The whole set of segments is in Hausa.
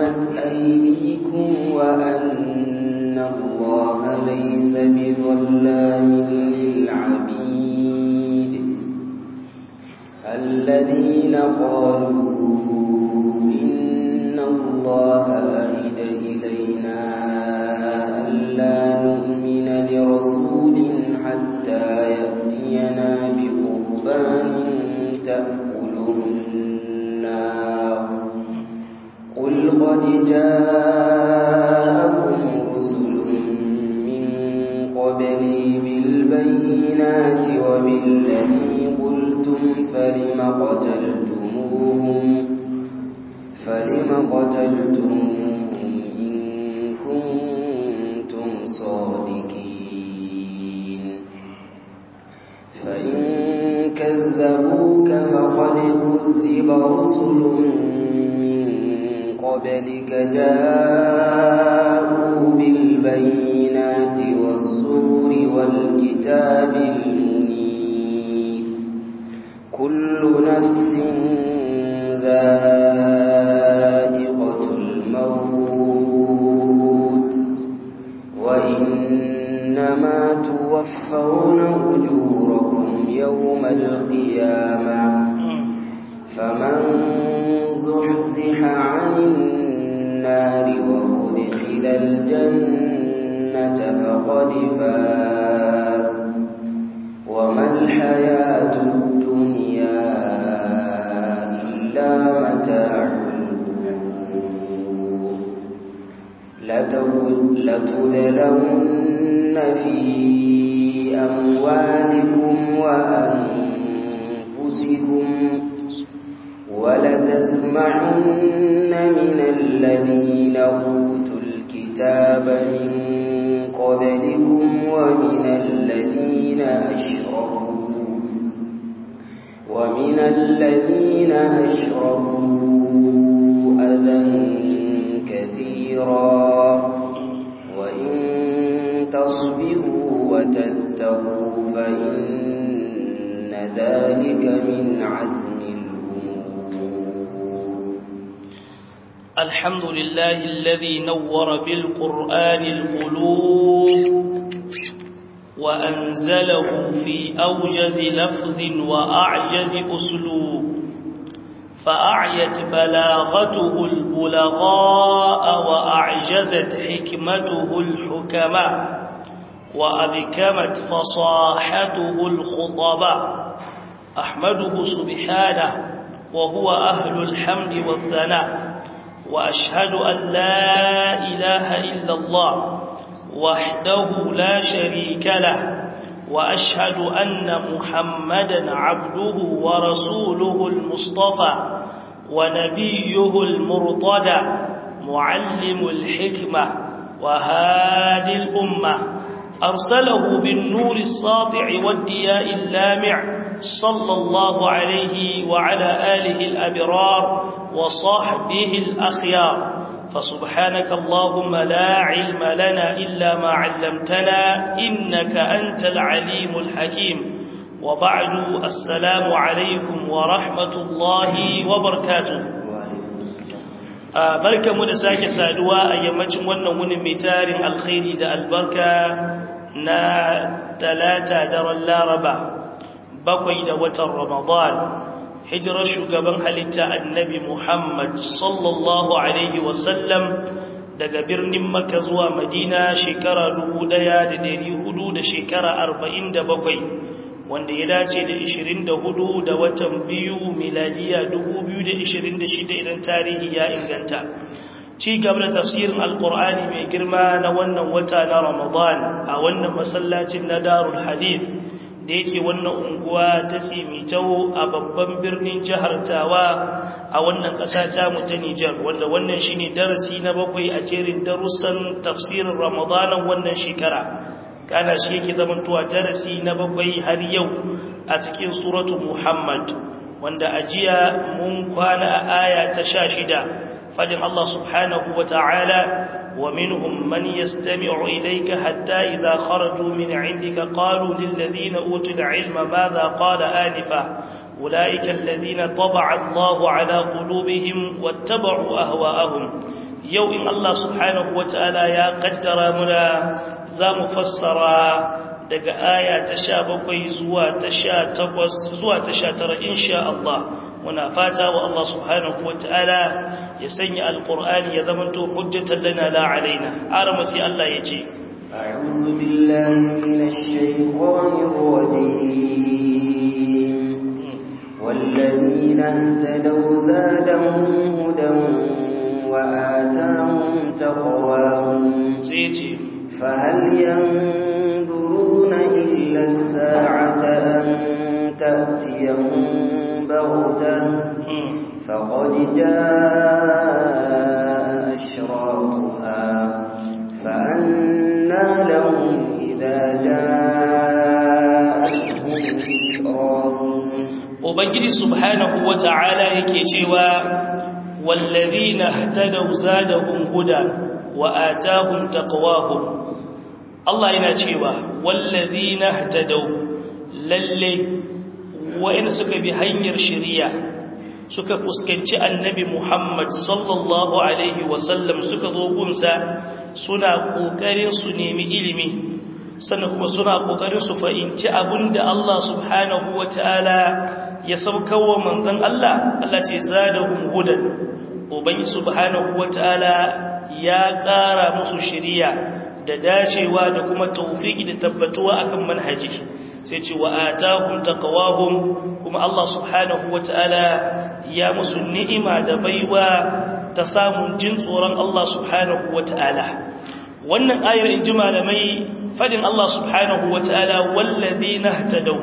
قدمت أيديكم وأن الله ليس بظلام للعبيد الذين قالوا إن الله أهد إلينا ألا نؤمن لرسول حتى يأتينا بقربان تأكله النار قل قد جاءكم رسل من قبلي بالبينات وبالذي قلتم فلم قتلتموهم فلم قتلتموهم إن كنتم صادقين فإن كذبوك فقد كذب رسل من قبلك جاءوا بالبينات والزور والكتاب المنير كل نفس ذائقة الموت وإنما توفون أجوركم يوم القيامة فمن زحزح عن النار وأدخل الجنة فقد فاز وما الحياة الدنيا إلا متاع الغرور لتبلون في أموالكم وأنفسكم ولتسمعن من الذين أوتوا الكتاب من قبلكم ومن الذين أشركوا ومن الذين أشركوا أذى كثيرا وإن تصبروا وتتقوا فإن ذلك من عزم الأمور الحمد لله الذي نور بالقرآن القلوب وأنزله في أوجز لفظ وأعجز أسلوب فأعيت بلاغته البلغاء وأعجزت حكمته الحكماء وأبكمت فصاحته الخطباء أحمده سبحانه وهو أهل الحمد والثناء وأشهد أن لا إله إلا الله وحده لا شريك له وأشهد أن محمدا عبده ورسوله المصطفى ونبيه المرتدى معلم الحكمة وهادي الأمة أرسله بالنور الساطع والدياء اللامع صلى الله عليه وعلى آله الأبرار وصحبه الأخيار فسبحانك اللهم لا علم لنا إلا ما علمتنا إنك أنت العليم الحكيم وبعد السلام عليكم ورحمة الله وبركاته barka mu da sake saduwa a yammacin wannan wunin mai tarin alkhairi da albarka na talata daren laraba bakwai da watan ramadan hijirar shugaban halitta annabi Muhammad sallallahu Alaihi wasallam daga birnin Makka zuwa Madina shekara dubu ɗaya da dari hudu da shekara arba'in da bakwai wanda ya dace da ishirin da hudu da watan biyu miladiya dubu biyu da ishirin da shida idan tarihi ya inganta ci gaba da tafsirin alkur'ani mai girma na wannan wata na ramadan a wannan masallacin na darul hadith da yake wannan unguwa ta tsimitau a babban birnin jihar tawa a wannan ƙasa ta mu ta Nijar wanda wannan shine darasi na bakwai a jerin darussan tafsirin Ramadanan wannan shekara kana shi yake zamantowa darasi na bakwai har yau a cikin suratu Muhammad wanda a jiya mun kwana a aya ta sha shida fadin Allah subhanahu wa ta'ala ومنهم من يستمع إليك حتى إذا خرجوا من عندك قالوا للذين أوتوا العلم ماذا قال آنفا أولئك الذين طبع الله على قلوبهم واتبعوا أهواءهم yau in Allah subhanahu wata'ala ya kaddara muna za mu fassara daga aya ta sha bakwai zuwa ta sha takwas zuwa ta sha tara insha Allah muna fata wa Allah subhanahu wata'ala ya sanya alƙur'ani ya zamanto hujjatan lana la alaina arama sai Allah ya ce أعوذ بالله من الشيطان الرجيم والذين اهتدوا زادهم هدى وآتاهم تقواهم سيتي فهل ينظرون إلا الساعة أن تأتيهم بغتة فقد جاء أشراطها فأنى لهم إذا جاءتهم ذكراهم ubangiji subhanahu wata'ala yake cewa wallazina ihtadaw zadahum huda wa atahum taqwahum Allah yana cewa wallazina ihtadaw lalle wa'in suka bi hanyar shari'a suka fuskanci annabi Muhammad sallallahu alaihi wasallam suka zo gunsa suna kokarin su nemi ilimi sannan kuma suna kokarin su fahimci abinda Allah subhanahu wataala ya saukawa manzon Allah Allah ce zadahum hudan ubangi subhanahu wataala ya ƙara musu shiriya da dacewa da kuma tawfiki da tabbatuwa akan manhaji sai ce wa atahum taqwahum kuma Allah subhanahu wataala ya musu ni'ima da baiwa ta samun jin tsoron Allah subhanahu wataala wannan ayar in ji malamai fadin Allah subhanahu wataala wallazina ihtadaw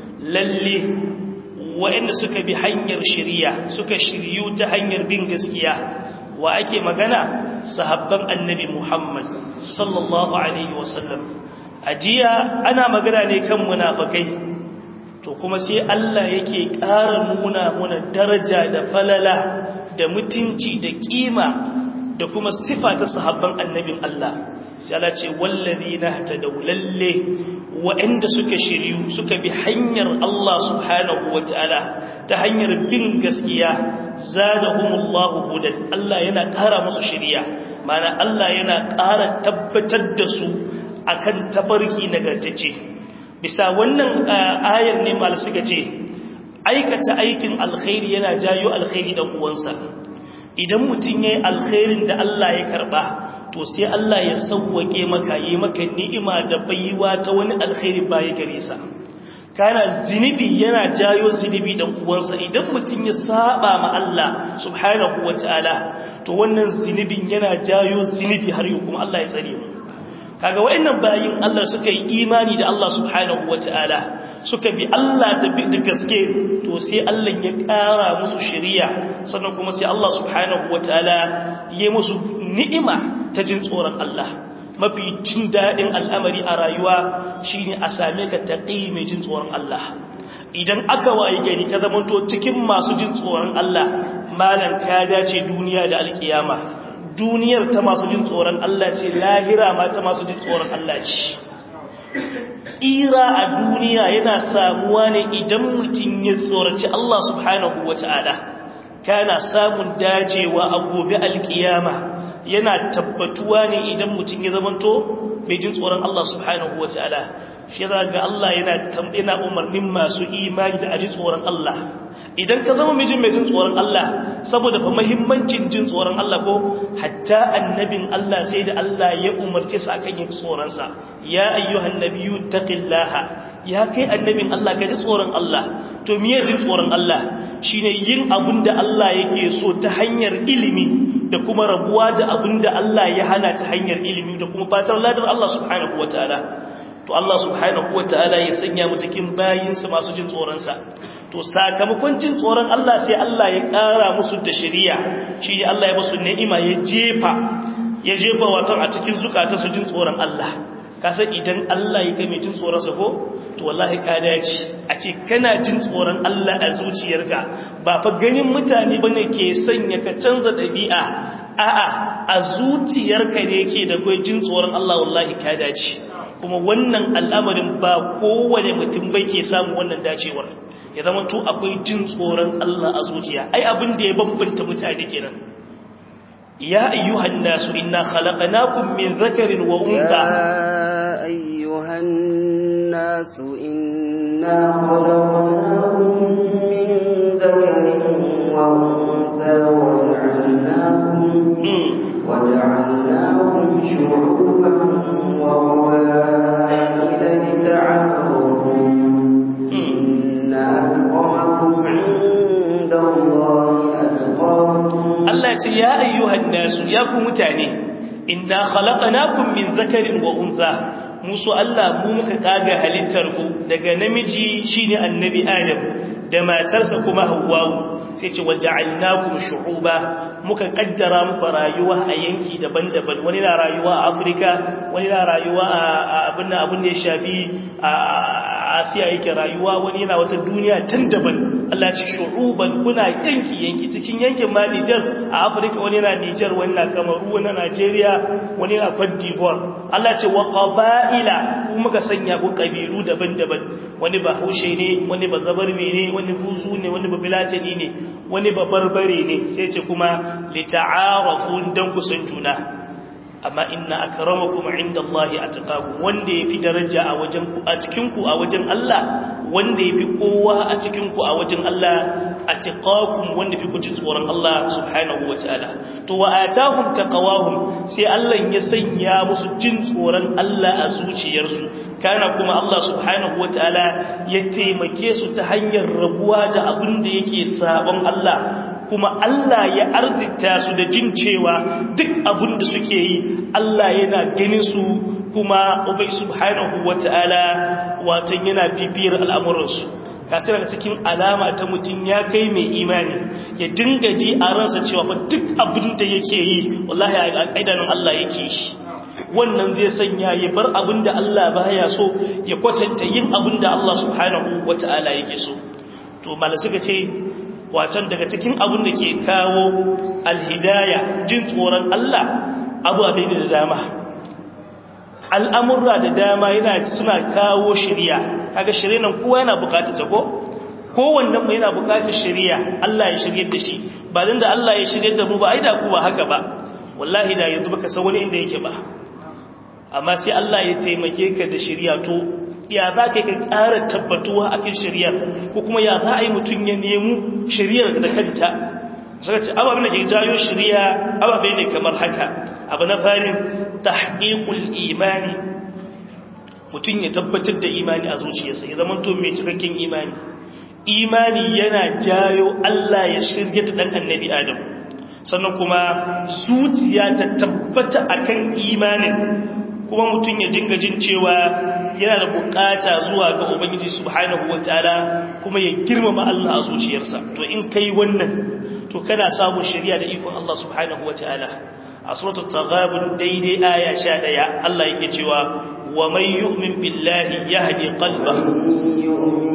lalle waɗanda suka bi hanyar shiriya suka shiryu ta hanyar bin gaskiya wa ake magana sahabban annabi Muhammad sallallahu alaihi wasallam ajiya ana magana ne kan munafikai to kuma sai Allah yake ƙara nuna muna daraja da falala da mutunci da kima da kuma sifa ta sahabban annabin Allah sai Allah ce wallazina tadawlalle waɗanda suka shiryu suka bi hanyar Allah subhanahu wataala ta hanyar bin gaskiya zadahumullahu hudan Allah yana ƙara musu shiriya mana Allah yana ƙara tabbatar da su akan tafarki nagartace bisa wannan ayar ne mal suka ce aikata aikin alkhairi yana jayo alkhairi dan uwansa idan mutum yayi alkhairin da Allah ya karba to sai Allah ya sauwake maka yi maka ni'ima da baiwa ta wani alkhairi baya gare sa kana zinubi yana jayo zinubi dan uwansa idan mutum ya saba ma Allah subhanahu wataala to wannan zinubin yana jayo zinubi har yau kuma Allah ya tsare mu kaga wayannan bayin Allah suka yi imani da Allah subhanahu wataala suka bi Allah da bi gaske to sai Allah ya kara musu shari'a sannan kuma sai Allah subhanahu wataala ya musu ni'ima ta jin tsoron Allah mafi jin daɗin al'amari a rayuwa shine a same ka taƙi mai jin tsoron Allah idan aka wayi gari ka zamanto cikin masu jin tsoron Allah malan ka dace duniya da alkiyama duniyar ta masu jin tsoron Allah ce lahira ma ta masu jin tsoron Allah ce tsira a duniya yana samuwa ne idan mutum ya tsoraci Allah subhanahu wata'ala kana samun dajewa a gobe alkiyama yana tabbatuwa ne idan mutum ya zamanto mai jin tsoron Allah subhanahu wata'ala shi za ga Allah yana yana umarnin masu imani da aji tsoron Allah idan ka zama mijin mai jin tsoron Allah saboda fa muhimmancin jin tsoron Allah ko hatta annabin Allah sai da Allah ya umarce sa akan yin tsoron sa ya ayyuhan nabiyyu taqillaha ya kai annabin Allah ka ji tsoron Allah to miye jin tsoron Allah shine yin abin da Allah yake so ta hanyar ilimi da kuma rabuwa da abin da Allah ya hana ta hanyar ilimi da kuma fatar ladar Allah subhanahu wataala to Allah subhanahu wataala ya sanya mu cikin bayinsa masu jin tsoronsa to sakamakon jin tsoron Allah sai Allah ya ƙara musu da shari'a shi ne Allah ya musu ni'ima ya jefa ya jefa wato a cikin zukata su jin tsoron Allah kasan idan Allah ya kai mai jin tsoronsa ko to wallahi ka dace a ce kana jin tsoron Allah a zuciyarka ba fa ganin mutane bane ke sanya ka canza ɗabi'a a'a a zuciyarka ne yake da kai jin tsoron Allah wallahi ka dace kuma wannan al'amarin ba kowane mutum bai ke samu wannan dacewar ya zama to akwai jin tsoron Allah a zuciya ai abin da ya bambanta mutane kenan ya ayyuhan nasu inna khalaqnakum min dhakarin wa untha يا أيها الناس إنا خلقناكم من ذكر وأنثى وجعلناكم وجعلناكم شعوبا وقبائل لتعارفوا إن أكرمكم عند الله أتقاكم Allah ce ya ayyuhan nasu ya ku mutane inna khalaqnakum min zakarin wa untha musu Allah mu muka kaga halittar ku daga namiji shine annabi Adam da matarsa kuma Hawwa sai ce waja'alnakum shu'uba muka kaddara muku rayuwa a yanki daban-daban wani na rayuwa a Afirka wani na rayuwa a abin abin da ya shafi a Asiya yake rayuwa wani yana wata duniya tan daban Allah ce shu'uban kuna yanki yanki cikin yankin ma Niger a Afirka wani na Niger wani na Kamaru wani na Nigeria wani na Cote d'Ivoire Allah ce wa qaba'ila kuma muka sanya ku kabilu daban-daban wani ba Haushe ne wani ba Zabarme ne wani Buzu ne wani ba Bilatani ne wani ba Barbare ne sai ce kuma lita'arafu dan kusan juna amma inna akramakum indallahi atqakum wanda yafi daraja a wajen ku a cikin ku a wajen Allah wanda yafi kowa a cikin ku a wajen Allah atqakum wanda yafi kuji tsoron Allah subhanahu wataala to wa atahum taqawahum sai Allah ya sanya musu jin tsoron Allah a zuciyarsu kana kuma Allah subhanahu wataala ya taimake su ta hanyar rabuwa da abin da yake sabon Allah kuma Allah ya arzita su da jin cewa duk abin da suke yi Allah yana ganin su kuma ubai subhanahu wata'ala watan yana bibiyar al'amuransu kasir daga cikin alama ta mutum ya kai mai imani ya dinga ji a ransa cewa fa duk abin da yake yi wallahi a ƙaidanin Allah yake shi wannan zai sanya ya bar abin da Allah baya so ya kwatanta yin abin da Allah subhanahu wata'ala yake so to malai suka ce wacan daga cikin abin da ke kawo alhidaya jin tsoron Allah abu abin da dama al'amurra da dama yana suna kawo shirya kaga shirya nan kowa yana bukatar ta ko kowannen mu yana bukatar shirya Allah ya shirye da shi ba dan da Allah ya shirye da mu ba ai da ku ba haka ba wallahi da yanzu baka san wani inda yake ba amma sai Allah ya taimake ka da shirya to ya za ka ka ƙara tabbatuwa a kan shari'ar ko kuma ya za a yi mutum ya nemu shari'ar da kanta suka ce ababen da ke jayo shari'a ababe ne kamar haka abu na farin tahqiqul imani mutum ya tabbatar da imani a zuciyarsa ya zama to mai cikakken imani imani yana jayo Allah ya shirya da dan annabi Adam sannan kuma zuciya ta tabbata akan imanin kuma mutum ya dinga jin cewa yana da bukata zuwa ga ubangiji subhanahu wataala kuma ya girmama Allah a zuciyarsa to in kai wannan to kana samun shari'a da ikon Allah subhanahu wataala a suratul taghabun daidai aya 11 Allah yake cewa wa man yu'min billahi yahdi qalbahu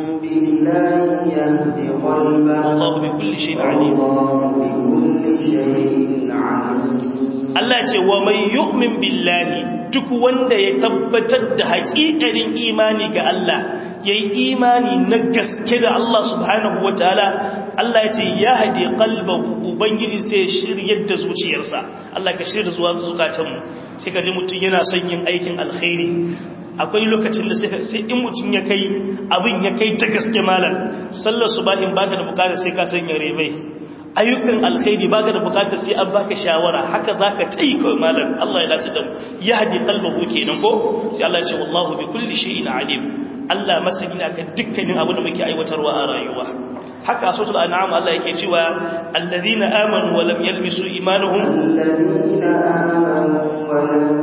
بالله يهدي قلبه والله بكل شيء عليم والله بكل شيء عليم Allah ce wa mai yu'min billahi duk wanda ya tabbatar da haƙiƙanin imani ga Allah ya yi imani na gaske da Allah subhanahu wa ta'ala Allah ya ce ya haɗe ƙalbahu Ubangiji sai shiryar da zuciyarsa Allah ka shirya da zuwa zukatanmu sai ka ji mutum yana son yin aikin alkhairi akwai lokacin da sai in mutum ya kai abin ya kai ta gaske malam sallar subahin baka da bukatar sai ka sanya rebai ayyukan alkhairi baka da bukatar sai an baka shawara haka zaka tai kai malam Allah ya dace da mu ya hadi qalbahu kenan ko sai Allah ya ce wallahu bi kulli shay'in alim Allah masani akan dukkanin abin da muke aiwatarwa a rayuwa haka a suratul an'am Allah yake cewa alladhina amanu wa lam yalbisu imanuhum الذين آمنوا ولم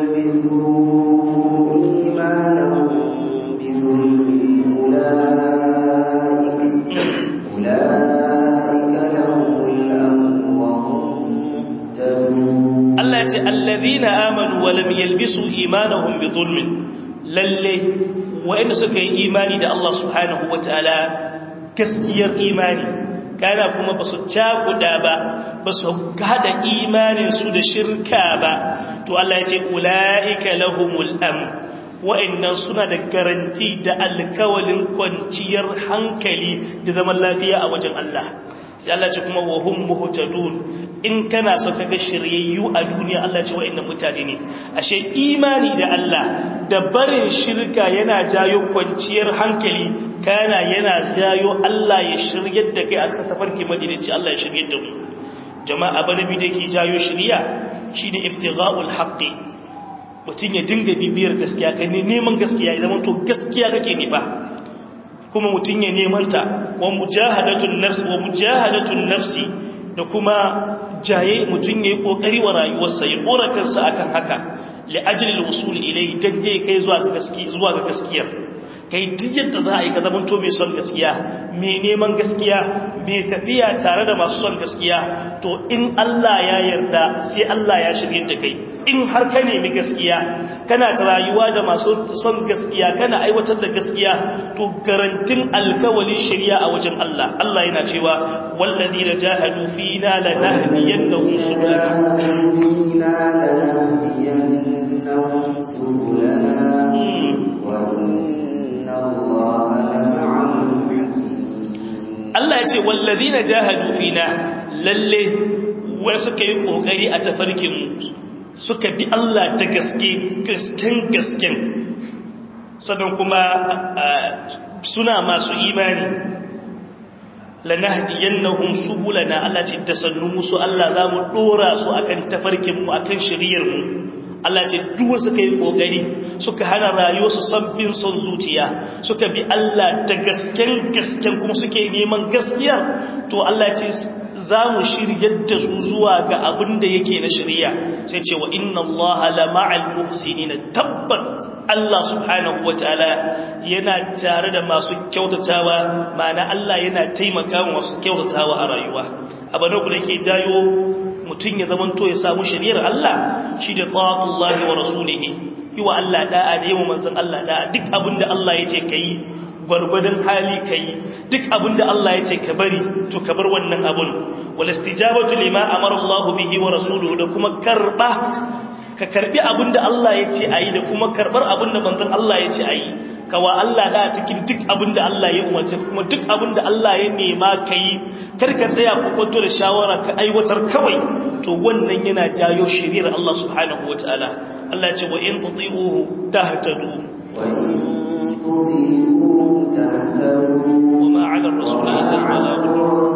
يلبسوا إيمانهم بظلم أولئك أولئك لهم الأمن وهم مهتدون Allah ya ce alladhina amanu wa lam yalbisu imanuhum bi dhulmin lalle wa'anda suka yi imani da Allah subhanahu wataala gaskiyar imani kana kuma basu cakuda ba basu gada imanin su da shirka ba to Allah ya ce ulaika lahumul amn wa'annan suna da garanti da alkawalin kwanciyar hankali da zaman lafiya a wajen Allah sai Allah ce kuma wa hum muhtadun in kana so kaga shiryayyu a duniya Allah ce wa'annan mutane ne ashe imani da Allah da barin shirka yana jayo kwanciyar hankali kana yana jayo Allah ya shiryar da kai a tafarki madinaci Allah ya shiryar da mu jama'a banabi da yake jayo shiriya shine ibtigha'ul haqqi mutun ya dinga bibiyar gaskiya kai ne neman gaskiya idan to gaskiya kake nifa kuma mutun ya neman ta wa mujahadatun nafsi wa mujahadatun nafsi da kuma jaye mutun yayi kokari wa rayuwarsa ya kora kansa akan haka li ajli al-wusul ilayhi dan dai kai zuwa ga gaskiya zuwa ga gaskiyar kai duk yadda za a yi ka zamanto mai son gaskiya mai neman gaskiya mai tafiya tare da masu son gaskiya to in Allah ya yarda sai Allah ya shirye da kai in har ka nemi gaskiya kana ta rayuwa da masu son gaskiya kana aiwatar da gaskiya to garantin alkawalin shari'a a wajen Allah Allah yana cewa walladina jahadu fina lanahdiyannahum subulana Allah ya ce wallazina jahadu fina lalle wa suka yi kokari a tafarkin suka bi Allah da gaske gasken gasken sannan kuma suna masu imani lanahdiyannahum subulana Allah ce da sannu musu Allah za mu dora su akan tafarkin mu akan shiriyar mu Allah ce duk suka yi kokari suka hana rayuwarsu sabbin son zuciya suka bi Allah da gasken gasken kuma suke neman gaskiya to Allah ce za mu shiryar da su zuwa ga abin da yake na shirya sai ce wa inna Allah la ma'al muhsinin tabbat Allah subhanahu wataala yana tare da masu kyautatawa ma'ana Allah yana taimaka masu kyautatawa a rayuwa abana ku ke jayo mutum ya zama to ya samu shiriyar Allah shi da ta'atullahi wa rasulihi yi wa Allah da'a da yawan manzon Allah da'a duk abin da Allah ya ce kai gwargwadon hali ka yi duk abin da Allah ya ce ka bari to ka bar wannan abun wala istijabatu lima amara Allah bihi wa rasuluhu da kuma karba ka karbi abin da Allah ya ce ayi da kuma karbar abin da manzon Allah ya ce ayi kawa Allah da cikin duk abin da Allah ya umarce kuma duk abin da Allah ya nema kai kar ka tsaya ku kwanto da shawara ka aiwatar kawai to wannan yana jayo shiriyar Allah subhanahu wataala Allah ya ce wa in tuti'uhu tahtadu wa وما على الرسول إلا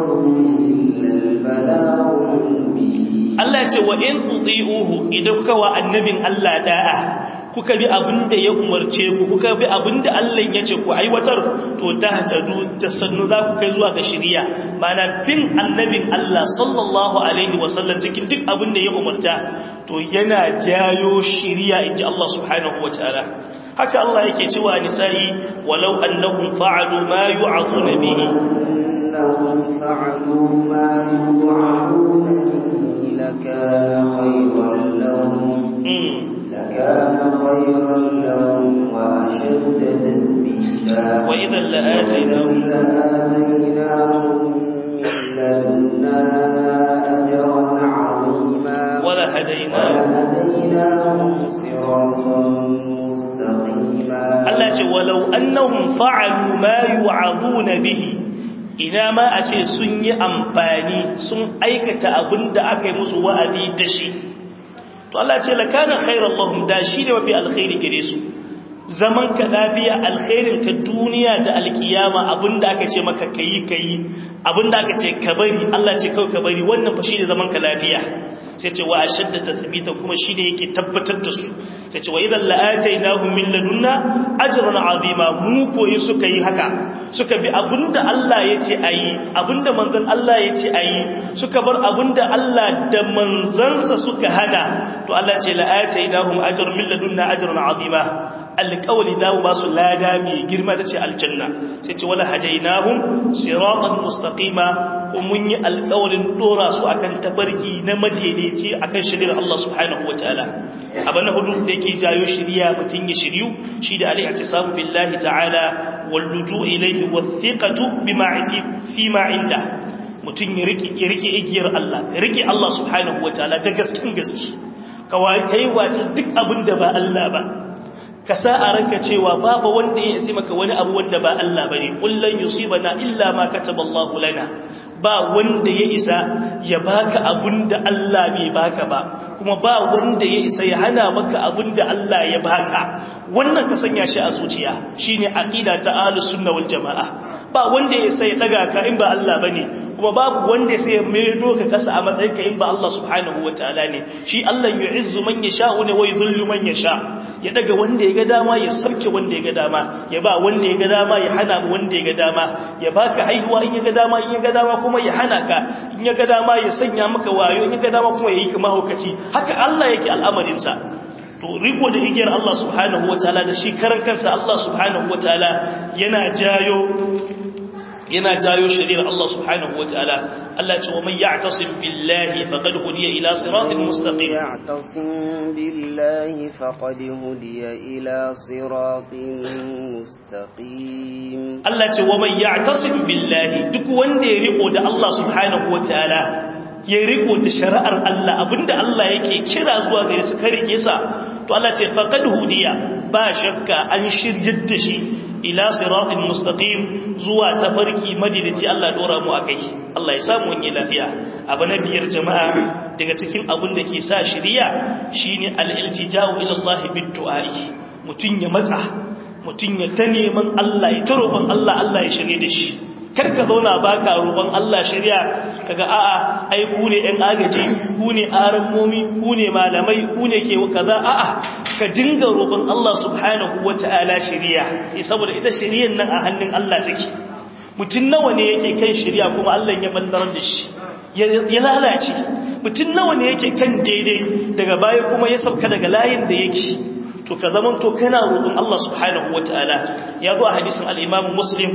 البلاغ Allah ce wa in tuti'uhu idan kuka wa annabin Allah da'a kuka bi abinda ya umarce ku kuka bi abinda Allah ya ce ku aiwatar to ta hatadu ta sannu za ku kai zuwa ga shiriya mana bin annabin Allah sallallahu alaihi wasallam cikin duk abinda ya umarta to yana jayo shiriya inji Allah subhanahu wataala haka Allah yake cewa nisa'i walau annahum fa'alu ma yu'aduna bihi annahum fa'alu ma yu'aduna bihi lakana khayran lahum lakana khayran lahum wa ashadda tathbita wa idhan la'ataynahum لدنا أجرا عظيما ولهديناهم صراطا Allah ce walau annahum fa'alu ma yu'azuna bihi ina ma a ce sun yi amfani sun aikata abinda aka yi musu wa'azi da shi to Allah ce lakana khairan lahum da shi ne mafi alkhairi gare su zaman ka lafiya alkhairin ka duniya da alkiyama abinda aka ce maka kayi kayi abinda aka ce ka bari Allah ce kawai ka bari wannan fa shine zaman ka lafiya sai ce wa ashadda tathbita kuma shine yake tabbatar da su sai ce wa idan la'atainahum min ladunna ajran azima mu koyi suka yi haka suka bi abinda Allah yace ayi abinda manzon Allah yace ayi suka bar abinda Allah da manzansa suka hada to Allah ce la'atainahum ajran min ladunna ajran azima alƙawali za mu ba su lada mai girma da ce aljanna sai ce wala hadainahum siratan mustaqima ko mun yi alƙawalin dora su akan tabarki na madaidaici akan shirya Allah subhanahu wataala abu na hudu da yake jayo shiriya mutum ya shiryu shi da al-i'tisamu billahi ta'ala wal luju' ilayhi wathiqatu bima fi ma inda mutum ya rike ya rike igiyar Allah ya rike Allah subhanahu wataala da gaskin gaske kawai kai wata duk abin da ba Allah ba ka sa a ranka cewa babu wanda ya isi maka wani abu wanda ba Allah bane kullun yusibana illa ma kataballahu lana ba wanda ya isa ya baka abinda Allah bai baka ba kuma ba wanda ya isa ya hana maka abinda Allah ya baka wannan ka sanya shi a zuciya shine aqida ta ahlus sunna wal jamaa ba wanda ya isa ya daga ka in ba Allah bane kuma babu wanda ya sai maido ka kasa a matsayin ka in ba Allah subhanahu wataala ne shi Allah yu'izzu man yasha ne wa yudhillu man yasha ya daga wanda ya ga dama ya sarke wanda ya ga dama ya ba wanda ya ga dama ya hana wanda ya ga dama ya baka haihuwa in ya ga dama in ya ga dama kuma ya hana ka in ya ga dama ya sanya maka wayo in ya ga dama kuma ya yi ka mahaukaci haka Allah yake al'amarin sa to riko da igiyar Allah subhanahu wataala da shi karan kansa Allah subhanahu wataala yana jayo yana jayo shari'ar Allah subhanahu wataala Allah ce wa man ya'tasim billahi faqad hudiya ila siratin mustaqim ya'tasim billahi faqad hudiya ila siratin mustaqim Allah ce wa man ya'tasim billahi duk wanda ya riko da Allah subhanahu wataala ya riko da shari'ar Allah abinda Allah yake kira zuwa gare su kare kesa to Allah ce faqad hudiya ba shakka an shiryar da shi ila siratin mustaqim zuwa tafarki madinaci Allah dora mu akai Allah ya samu wani lafiya abu na biyar jama'a daga cikin abin da ke sa shiriya shine al-iltija'u ila Allah bid-du'a'i mutun ya matsa mutun ya ta neman Allah ya tarofan Allah Allah ya shirye da shi kar ka zauna baka roƙon Allah shari'a kaga a'a ai ku ne ɗan agaji ku ne arammomi ku ne malamai ku ne ke kaza a'a ka dinga roƙon Allah subhanahu wata'ala shari'a sai saboda ita shari'ar nan a hannun Allah take mutum nawa ne yake kan shari'a kuma Allah ya ballar da shi ya lalace mutum nawa ne yake kan daidai daga baya kuma ya sauka daga layin da yake to ka zaman to kana roƙon Allah subhanahu wata'ala ya zo a hadisin al-Imam Muslim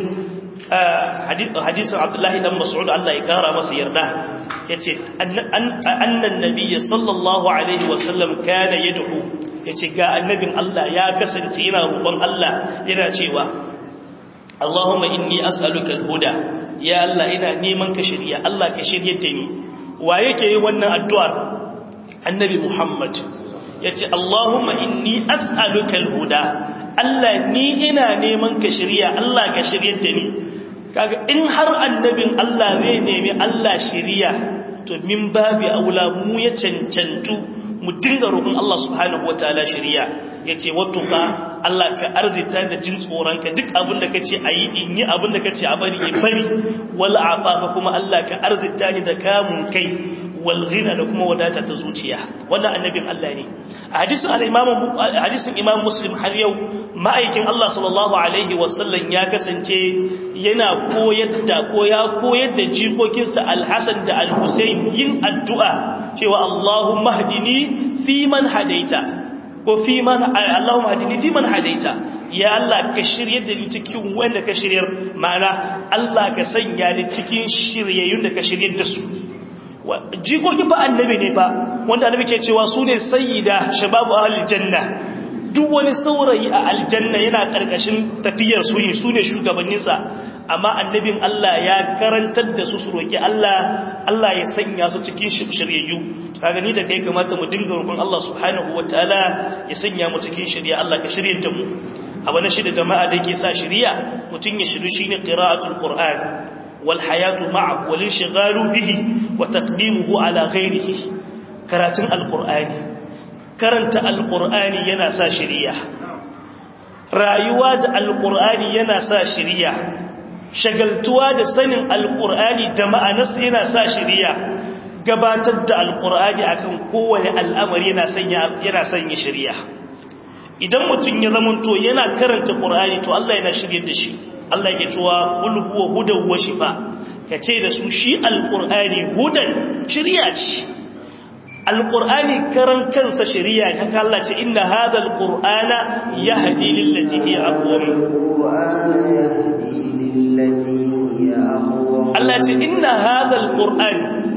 hadisin abdullahi dan mas'ud Allah ya kara masa yarda yace annan nabiyyi sallallahu alaihi wasallam kana yad'u yace ga annabin Allah ya kasance yana roƙon Allah yana cewa Allahumma inni as'aluka al-huda ya Allah ina neman ka shirya Allah ka shiryar da ni wa yake yi wannan addu'ar annabi Muhammad yace Allahumma inni as'aluka al-huda Allah ni ina neman ka shirya Allah ka shiryar da ni kaga in har annabin Allah zai nemi Allah shiriya to min babi aula mu ya cancantu mu dinga roƙon Allah subhanahu wataala shiriya yace wattuka Allah ka arzita da jin tsoronka duk abin da kace ayi in yi abin da kace a bari in bari wal afafa kuma Allah ka arzita ni da kamun kai wal ghina da kuma wadata ta zuciya wannan annabin Allah ne a hadisin al-imam hadisin imam muslim har yau ma'aikin Allah sallallahu alaihi wasallam ya kasance yana koyar da ko ya koyar da jikokinsa al-hasan da al-husayn yin addu'a cewa Allahumma hdini fi man hadaita ko fi man Allahumma hdini fi man hadaita ya Allah ka shiryar da ni cikin wanda ka shiryar ma'ana Allah ka sanya ni cikin shiryayyun da ka shiryar da su jikokin fa annabi ne fa wanda annabi ke cewa su ne sayyida shababu ahlul janna duk wani saurayi a aljanna yana karkashin tafiyar su ne su ne shugabanninsa amma annabin Allah ya karantar da su su roki Allah Allah ya sanya su cikin shiryayyu kaga ni da kai kamata mu dinga roƙon Allah subhanahu wataala ya sanya mu cikin shirya Allah ka shiryar da mu abu na shida jama'a da ke sa shirya mutun ya shiru shine qira'atul qur'an والحياة معه والانشغال به وتقديمه على غيره كراتن القرآن كرنت القرآن ينسى شريع رأيواد القرآن ينسى شريع شغلتوا da sanin alqur'ani da ma'anarsa yana sa shari'a gabatar da alqur'ani akan kowane al'amari yana sanya yana sanya shari'a idan mutum ya zamanto yana karanta qur'ani to Allah yana shiryar da shi Allah ke cewa qul huwa hudan wa shifa kace da su shi alqur'ani hudan shiriya ce alqur'ani karan kansa shiriya ne haka Allah ce inna hadha alqur'ana yahdi lillati hiya aqwam Allah ce inna hadha alqur'an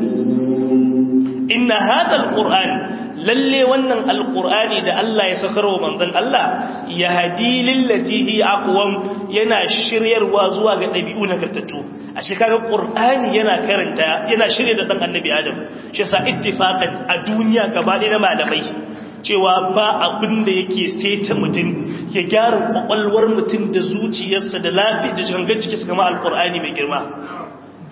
inna hadha alqur'an lalle wannan alqur'ani da Allah ya sakarwa manzon Allah ya hadi lillati hi aqwam yana shiryarwa zuwa ga dabi'u nagartattu a shekarar qur'ani yana karanta yana shirye da dan annabi adam shi yasa ittifaqan a duniya gaba ɗaya na malamai cewa ba abin da yake saita mutum ya gyara kwakwalwar mutum da zuciyarsa da lafiya da gangan cikinsa kama alqur'ani mai girma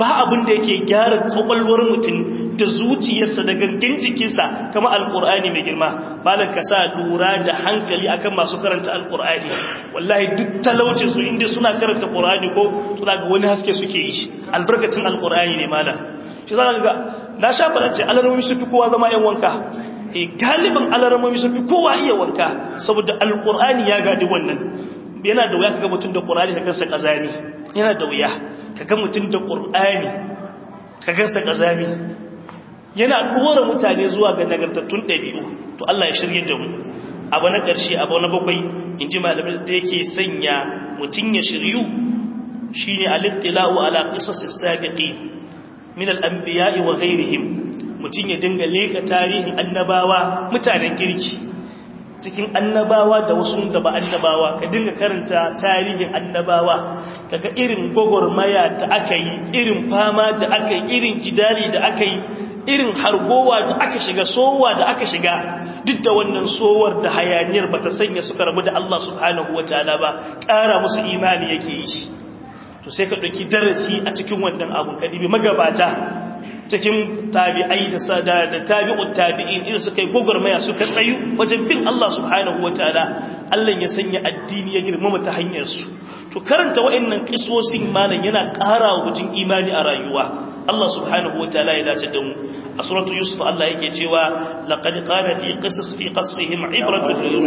ba abin da yake gyara kwakwalwar mutum da zuciyarsa da gangan jikinsa kama alkur'ani mai girma malam ka sa lura da hankali akan masu karanta alkur'ani wallahi duk talaucin su inda suna karanta qur'ani ko suna ga wani haske suke yi albarkacin alkur'ani ne malam shi za ga na sha fara ce alarmomi su fi kowa zama yan wanka e galibin alarmomi su fi kowa iya wanka saboda alkur'ani ya gadi wannan yana da wuya kaga mutum da qur'ani ka gansa kazani yana da wuya kaga mutum da qur'ani ka gansa kazani yana dora mutane zuwa ga nagartattun ɗabi'u to Allah ya shirye da mu abu na ƙarshe abu na bakwai in ji malamin da yake sanya mutum ya shiryu shine al-ittila'u ala qisas as-sabiqin min al-anbiya'i wa ghayrihim mutum ya dinga leka tarihin annabawa mutanen kirki cikin annabawa da wasu da ba annabawa ka dinga karanta tarihin annabawa kaga irin gogormaya da aka yi irin fama da aka yi irin jidali da aka yi irin hargowa da aka shiga sowa da aka shiga duk da wannan sowar da hayaniyar bata sanya suka rabu da Allah subhanahu wataala ba ƙara musu imani yake yi to sai ka ɗauki darasi a cikin wannan abun ka dibi magabata cikin tabi'ai da da tabi'ut tabi'in irin suka yi gogormaya suka tsayu wajen bin Allah subhanahu wataala Allah ya sanya addini ya girmama ta hanyar su to karanta wa'annan kisosin malam yana ƙara wa mutum imani a rayuwa Allah subhanahu wataala ya dace da mu a suratu yusuf Allah yake cewa laqad qala fi qisas fi qasihim ibratun lil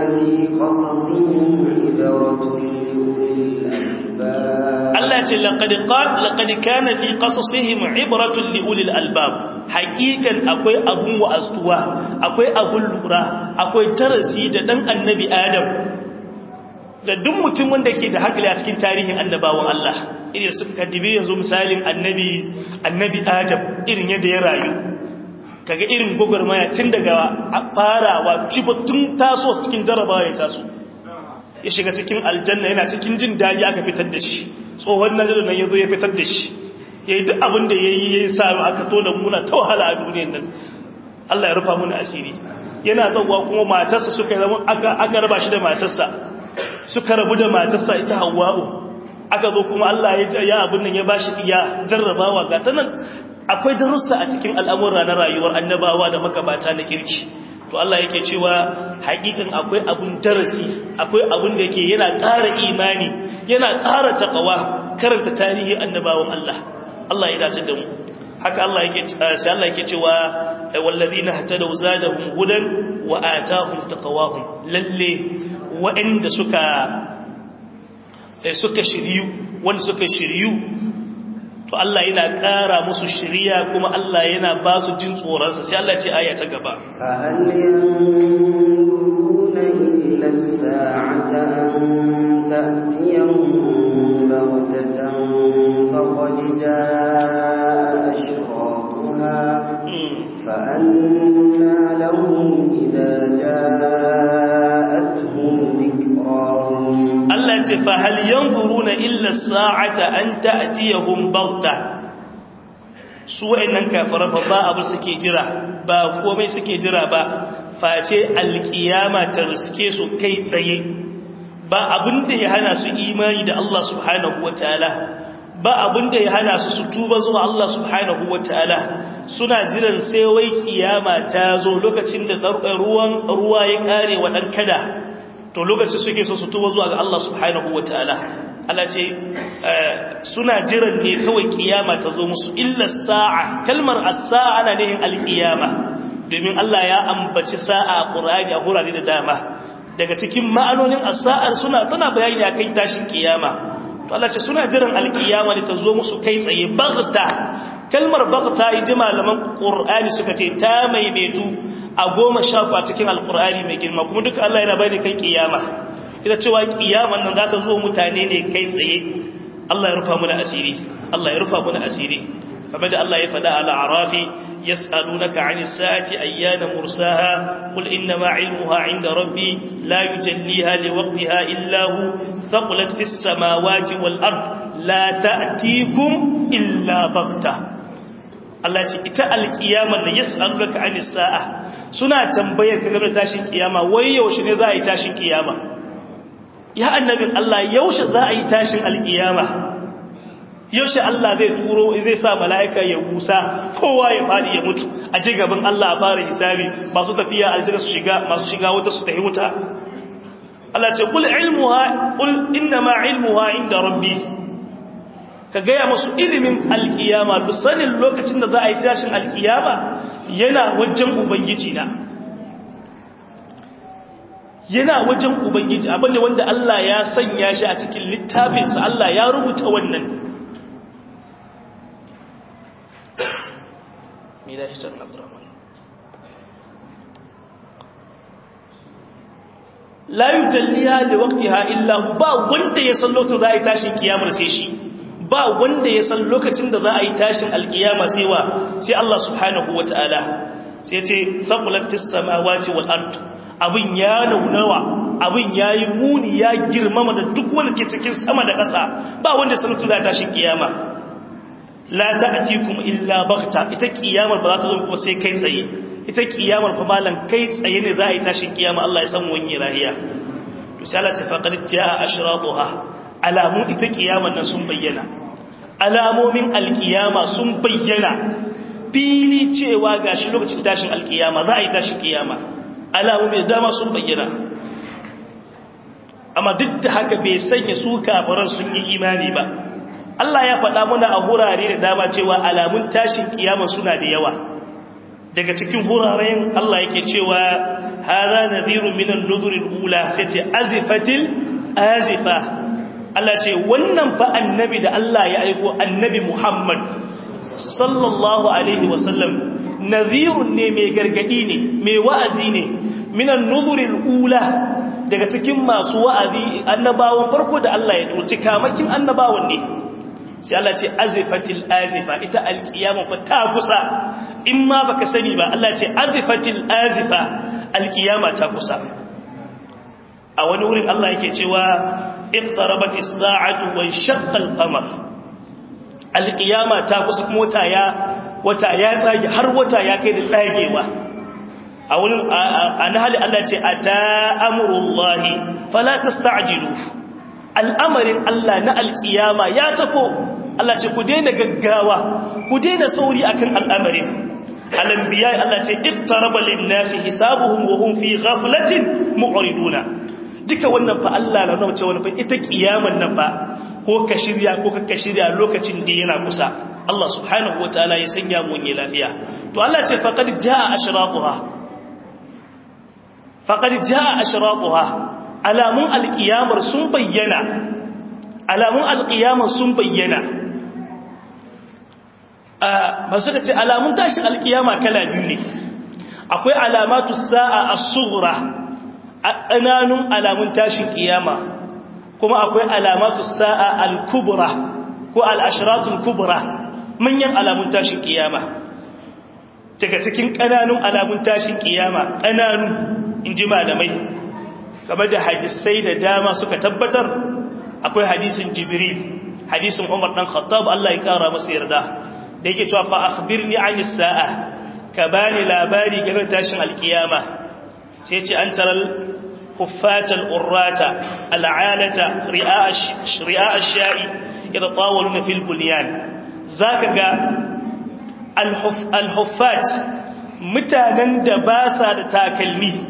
Allah ce laqad qala laqad kana fi qasasihim ibratun li ulil albab haqiqan akwai abun wa'astuwa akwai abun lura akwai darasi da dan annabi adam da duk mutum wanda ke da hankali a cikin tarihin annabawan Allah irin su kadibi yanzu misalin annabi annabi adam irin yadda ya rayu kaga irin gogormaya tun daga farawa tun taso cikin jarabawa ya taso ya shiga cikin aljanna yana cikin jin daɗi aka fitar da shi tsohon nan nan ya zo ya fitar da shi ya yi duk abin da ya yi ya yi sa aka tona muna ta wahala a duniyan nan Allah ya rufa muna asiri yana zauwa kuma matarsa suka yi zama aka raba shi da matarsa suka rabu da matarsa ita hawa'u aka zo kuma Allah ya abin nan ya ba shi iya jarrabawa ga ta nan akwai darussa a cikin al'amura na rayuwar annabawa da makabata na kirki to Allah yake cewa hakikan akwai abun darasi akwai abun da yake yana ƙara imani yana ƙara taqwa karanta tarihi annabawan Allah Allah ya dace da mu haka Allah yake sai Allah yake cewa wallazina hatadaw zadahum hudan wa atahum taqwahum lalle wa'anda suka suka shiryu wanda suka shiryu to Allah yana ƙara musu shiriya kuma Allah yana ba su jin tsoronsa sai Allah ce aya ta gaba فهل ينظرون إلا الساعة أن تأتيهم بغتة فقد جاء أشراطها فأنى لهم إذا جاءتهم ذكراهم Allah ce fa hal yanzuruna illa sa'ata an ta'tiyahum baghta su wayannan kafiran fa ba abu suke jira ba komai suke jira ba face alkiyama ta riske su kai tsaye ba abin da ya hana su imani da Allah subhanahu wataala ba abin da ya hana su su tuba zuwa Allah subhanahu wataala suna jiran sai wai kiyama ta zo lokacin da ruwan ruwa ya kare wa dan kada to lokacin suke so su tuba zuwa ga Allah subhanahu wataala Allah ce suna jiran ne kawai kiyama ta zo musu illa sa'a kalmar as-sa'a ana nihin al-qiyama domin Allah ya ambaci sa'a a Qur'ani a hurare da dama daga cikin ma'anonin as-sa'ar suna tana bayani akan tashin kiyama to Allah ce suna jiran al-qiyama ne ta zo musu kai tsaye baghta kalmar baghta idan malaman Qur'ani suka ce ta maimaitu a goma sha a cikin alkur'ani mai girma kuma duka Allah yana bayani kan kiyama ita cewa kiyaman nan za ta zo mutane ne kai tsaye Allah ya rufa mu da asiri Allah ya rufa mu da asiri kamar da Allah ya faɗa ala arafi yas'alunaka 'anis sa'ati ayyana mursaha qul inna ma 'ilmuha 'inda rabbi la yujalliha liwaqtiha illa hu thaqulat fis samawati wal ard la ta'tikum illa baghtah Allah ce ita alkiyamar da yas'alunaka anis sa'a suna tambayar ka game da tashin kiyama wai yaushe ne za a yi tashin kiyama ya annabin Allah yaushe za a yi tashin alkiyama yaushe Allah zai turo zai sa mala'ika ya busa kowa ya fadi ya mutu a ji gaban Allah a fara hisabi masu tafiya aljanna su shiga masu shiga wuta su tafi wuta Allah ce kul ilmuha kul inna ma ilmuha inda rabbi ka gaya masu ilimin alkiyama duk sanin lokacin da za a yi tashin alkiyama yana wajen ubangiji na yana wajen ubangiji abinda wanda Allah ya sanya shi a cikin littafinsa Allah ya rubuta wannan me da shi can abdurrahman la yujalliha li waqtiha illa ba wanda ya san lokacin za a yi tashin kiyamar sai shi ba wanda ya san lokacin da za a yi tashin alkiyama sai wa sai Allah subhanahu wataala sai ce thaqulat fis samawati wal ard abin ya naunawa abin yayi muni ya girmama da duk wanda ke cikin sama da ƙasa ba wanda san lokacin za a tashin kiyama la ta'tikum illa baghta ita kiyamar ba za ta zo kuma sai kai tsaye ita kiyamar fa malan kai tsaye ne za a yi tashin kiyama Allah ya san wani rahiya to sai Allah ta faqad jaa ashratuha alamun ita kiyamar nan sun bayyana alamomin alkiyama sun bayyana fili cewa gashi lokacin tashin alkiyama za a yi tashin kiyama alamomin dama sun bayyana amma duk da haka bai sanya su kafiran sun yi imani ba Allah ya faɗa muna a hurare da dama cewa alamun tashin kiyama suna da yawa daga cikin huraren Allah yake cewa hadha nadhirun minan nuduril ula sai ce azifatil azifa Allah ce wannan fa annabi da Allah ya aiko annabi Muhammad sallallahu alaihi wasallam nadhirun ne mai gargadi ne mai wa'azi ne minan nuduril ula daga cikin masu wa'azi annabawan farko da Allah ya turci kamakin annabawan ne sai Allah ce azifatil azifa ita alkiyama fa ta kusa in ma baka sani ba Allah ce azifatil azifa alkiyama ta kusa a wani wurin Allah yake cewa iqtarabatis sa'atu wa shaqqa al-qamar alkiyama ta kusa kuma wata ya wata ya tsage har wata ya kai da tsagewa a wurin an hali Allah ce ata amrullahi fala tasta'jilu al'amarin Allah na alkiyama ya tafo Allah ce ku daina gaggawa ku daina sauri akan al'amarin al'anbiya Allah ce iqtaraba lin-nasi hisabuhum wa hum fi ghaflatin mu'riduna duka wannan fa Allah na nuna cewa fa ita kiyaman nan fa ko ka shirya ko ka shirya lokacin da yana kusa Allah subhanahu wataala ya sanya mu ne lafiya to Allah ce faqad jaa ashraquha faqad jaa ashraquha alamun alqiyamar sun bayyana alamun alqiyamar sun bayyana ba suka ce alamun tashin alkiyama kala biyu ne akwai alamatu sa'a as-sughra ƙananun alamun tashin kiyama kuma akwai alamatu sa'a al-kubra ko al-ashratul kubra manyan alamun tashin kiyama daga cikin ƙananun alamun tashin kiyama ƙananu inji malamai kamar da hadisai da dama suka tabbatar akwai hadisin jibril hadisin umar dan khattab Allah ya kara masa yarda da yake cewa fa akhbirni anis sa'a ka bani labari game da tashin alkiyama sai ce an taral huffatal urrata al'alata ri'a ash-sha'i idha tawaluna fil bunyan zaka ga al-huffat mutanen da ba sa da takalmi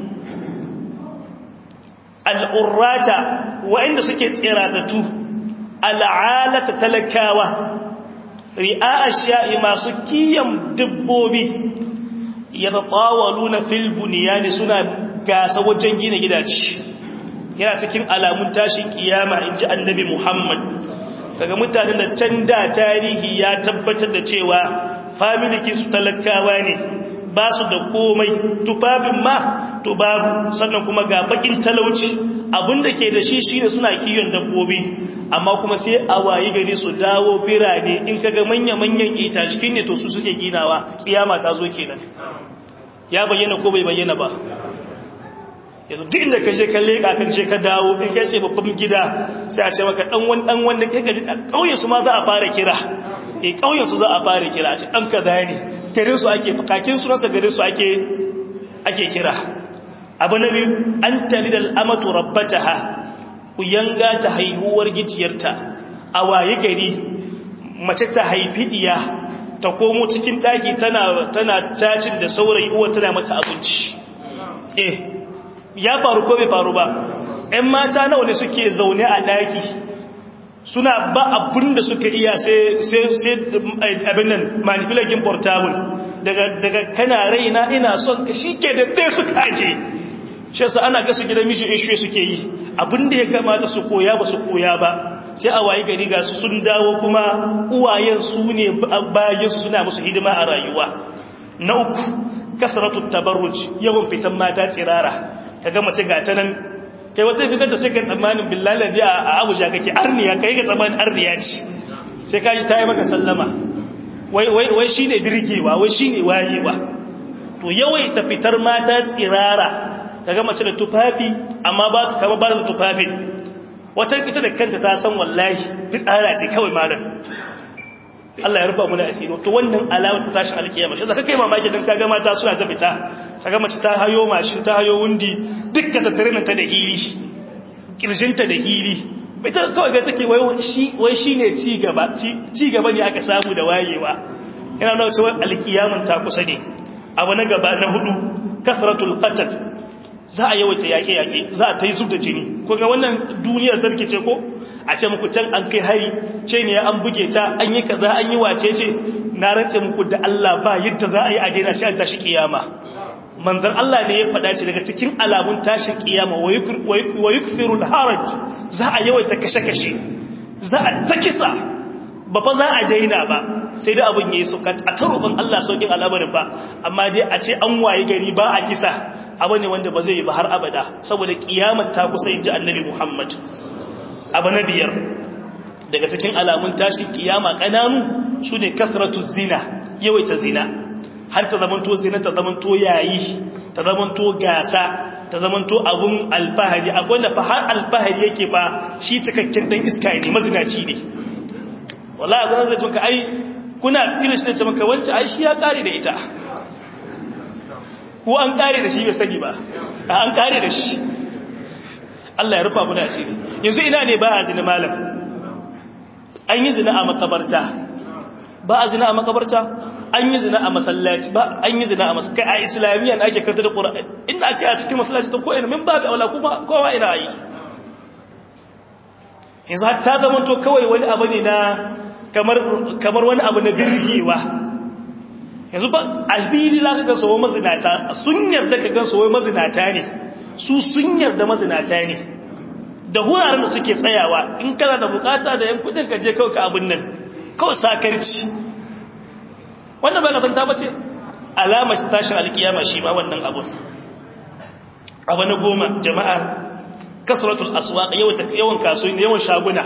al'urrata wa'inda suke tsiratattu al'alata talakawa ri'a ashiya'i masu kiyan dabbobi ya tattawalu na filbuniya ne suna gasa wajen gina gidaje yana cikin alamun tashin kiyama in ji annabi muhammad kaga mutanen da can da tarihi ya tabbatar da cewa familiki su talakawa ne ba su da komai tufafin ma to babu sannan kuma ga bakin talauci abinda ke da shi shine suna kiyon dabbobi amma kuma sai a wayi gari su dawo birane in kaga manya-manyan ita cikin ne to su suke ginawa kiyama ta zo kenan ya bayyana ko bai bayyana ba yanzu duk inda ka je ka leka kan je ka dawo in kai sai babban gida sai a ce maka dan wani dan wanda kai gaji kauye su ma za a fara kira eh kauyen su za a fara kira a ce dan kaza ne garin su ake kakin su nasa garin su ake ake kira abu na biyu an talidal amatu rabbataha ku yanga ta haihuwar gijiyarta a waye gari mace ta haifi diya ta komo cikin daki tana tana cacin da saurayi uwa tana mata abinci eh ya faru ko bai faru ba ƴan mata nawa ne suke zaune a daki suna ba abin da suka iya sai sai abin nan manipulating portable daga daga kana raina ina son ka shike da dai suka aje shi yasa ana gasa gidan miji ishe suke yi abin da ya kamata su koya ba su koya ba sai a wayi gari ga su sun dawo kuma uwayen su ne bayan su suna musu hidima a rayuwa na uku kasratu tabarruj yawan fitan mata tsirara kaga mace ga ta nan kai wata fitar da sai kai tsammanin billahi ladi a Abuja kake arniya kai ga tsammanin arniya ce sai kaji ta yi maka sallama wai wai wai shine birgewa wai shine wayewa to yawaita fitar mata tsirara kaga mace da tufafi amma ba ta kama ba da tufafin wata ita da kanta ta san wallahi fitsara ce kawai malam Allah ya rufa mu da asiri to wannan alama ta tashi alkiyama shi zaka kai mamaki dan kaga mata suna ta fita kaga mace ta hayo mashin ta hayo wundi dukkan ta tare ta da hili kirjinta da hili ita kawai ga take wai shi wai shine ci gaba ci gaba ne aka samu da wayewa ina nuna cewa alkiyaman ta kusa ne abu na gaba na hudu kasratul qatl za a yawaita yaƙe-yaƙe za a ta yi zub da jini ko ga wannan duniyar tarki ce ko a ce muku can an kai hari ce ne an buge ta an yi kaza an yi wace ce na rantse muku da Allah ba yadda za a yi a daina sai an tashi kiyama manzon Allah ne ya faɗa ce daga cikin alamun tashin kiyama wa yukthirul haraj za a yawaita kashe-kashe za a ta kisa ba fa za a daina ba sai da abin yayi suka a tarufin Allah saukin al'amarin ba amma dai a ce an waye gari ba a kisa abu ne wanda ba zai yi ba har abada saboda kiyamar ta kusa inji annabi Muhammad abu na biyar daga cikin alamun tashin kiyama kananu su ne kasratu zina yawaita zina har ta zamanto zina ta zamanto yayi ta zamanto gasa ta zamanto abun alfahari akwai da fa har alfahari yake fa shi cikakken dan iska ne mazinaci ne wallahi abin da tunka ai kuna kirish da ce maka wance ai shi ya kare da ita ko an kare da shi bai sani ba an kare da shi Allah ya rufa mu da asiri yanzu ina ne ba a zina malam an yi zina a makabarta ba a zina a makabarta an yi zina a masallaci ba an yi zina a masallaci kai a islamiyya ake karta da qur'ani inda ake a cikin masallaci ta ko ina min babu aula kuma kowa ina yi yanzu hatta zaman to kawai wani abu ne na kamar kamar wani abu na birgewa yanzu ba albili za ka ga sowo mazinata sun yarda ka gan sowo mazinata ne su sun yarda mazinata ne da wuraren da suke tsayawa in kana da bukata da yan kudin ka je kawai ka abin nan kawai sakarci wannan ba kafin ta bace alamar tashin alkiyama shi ma wannan abun abu na goma jama'a kasratul aswaq yawan kasuwa yawan shaguna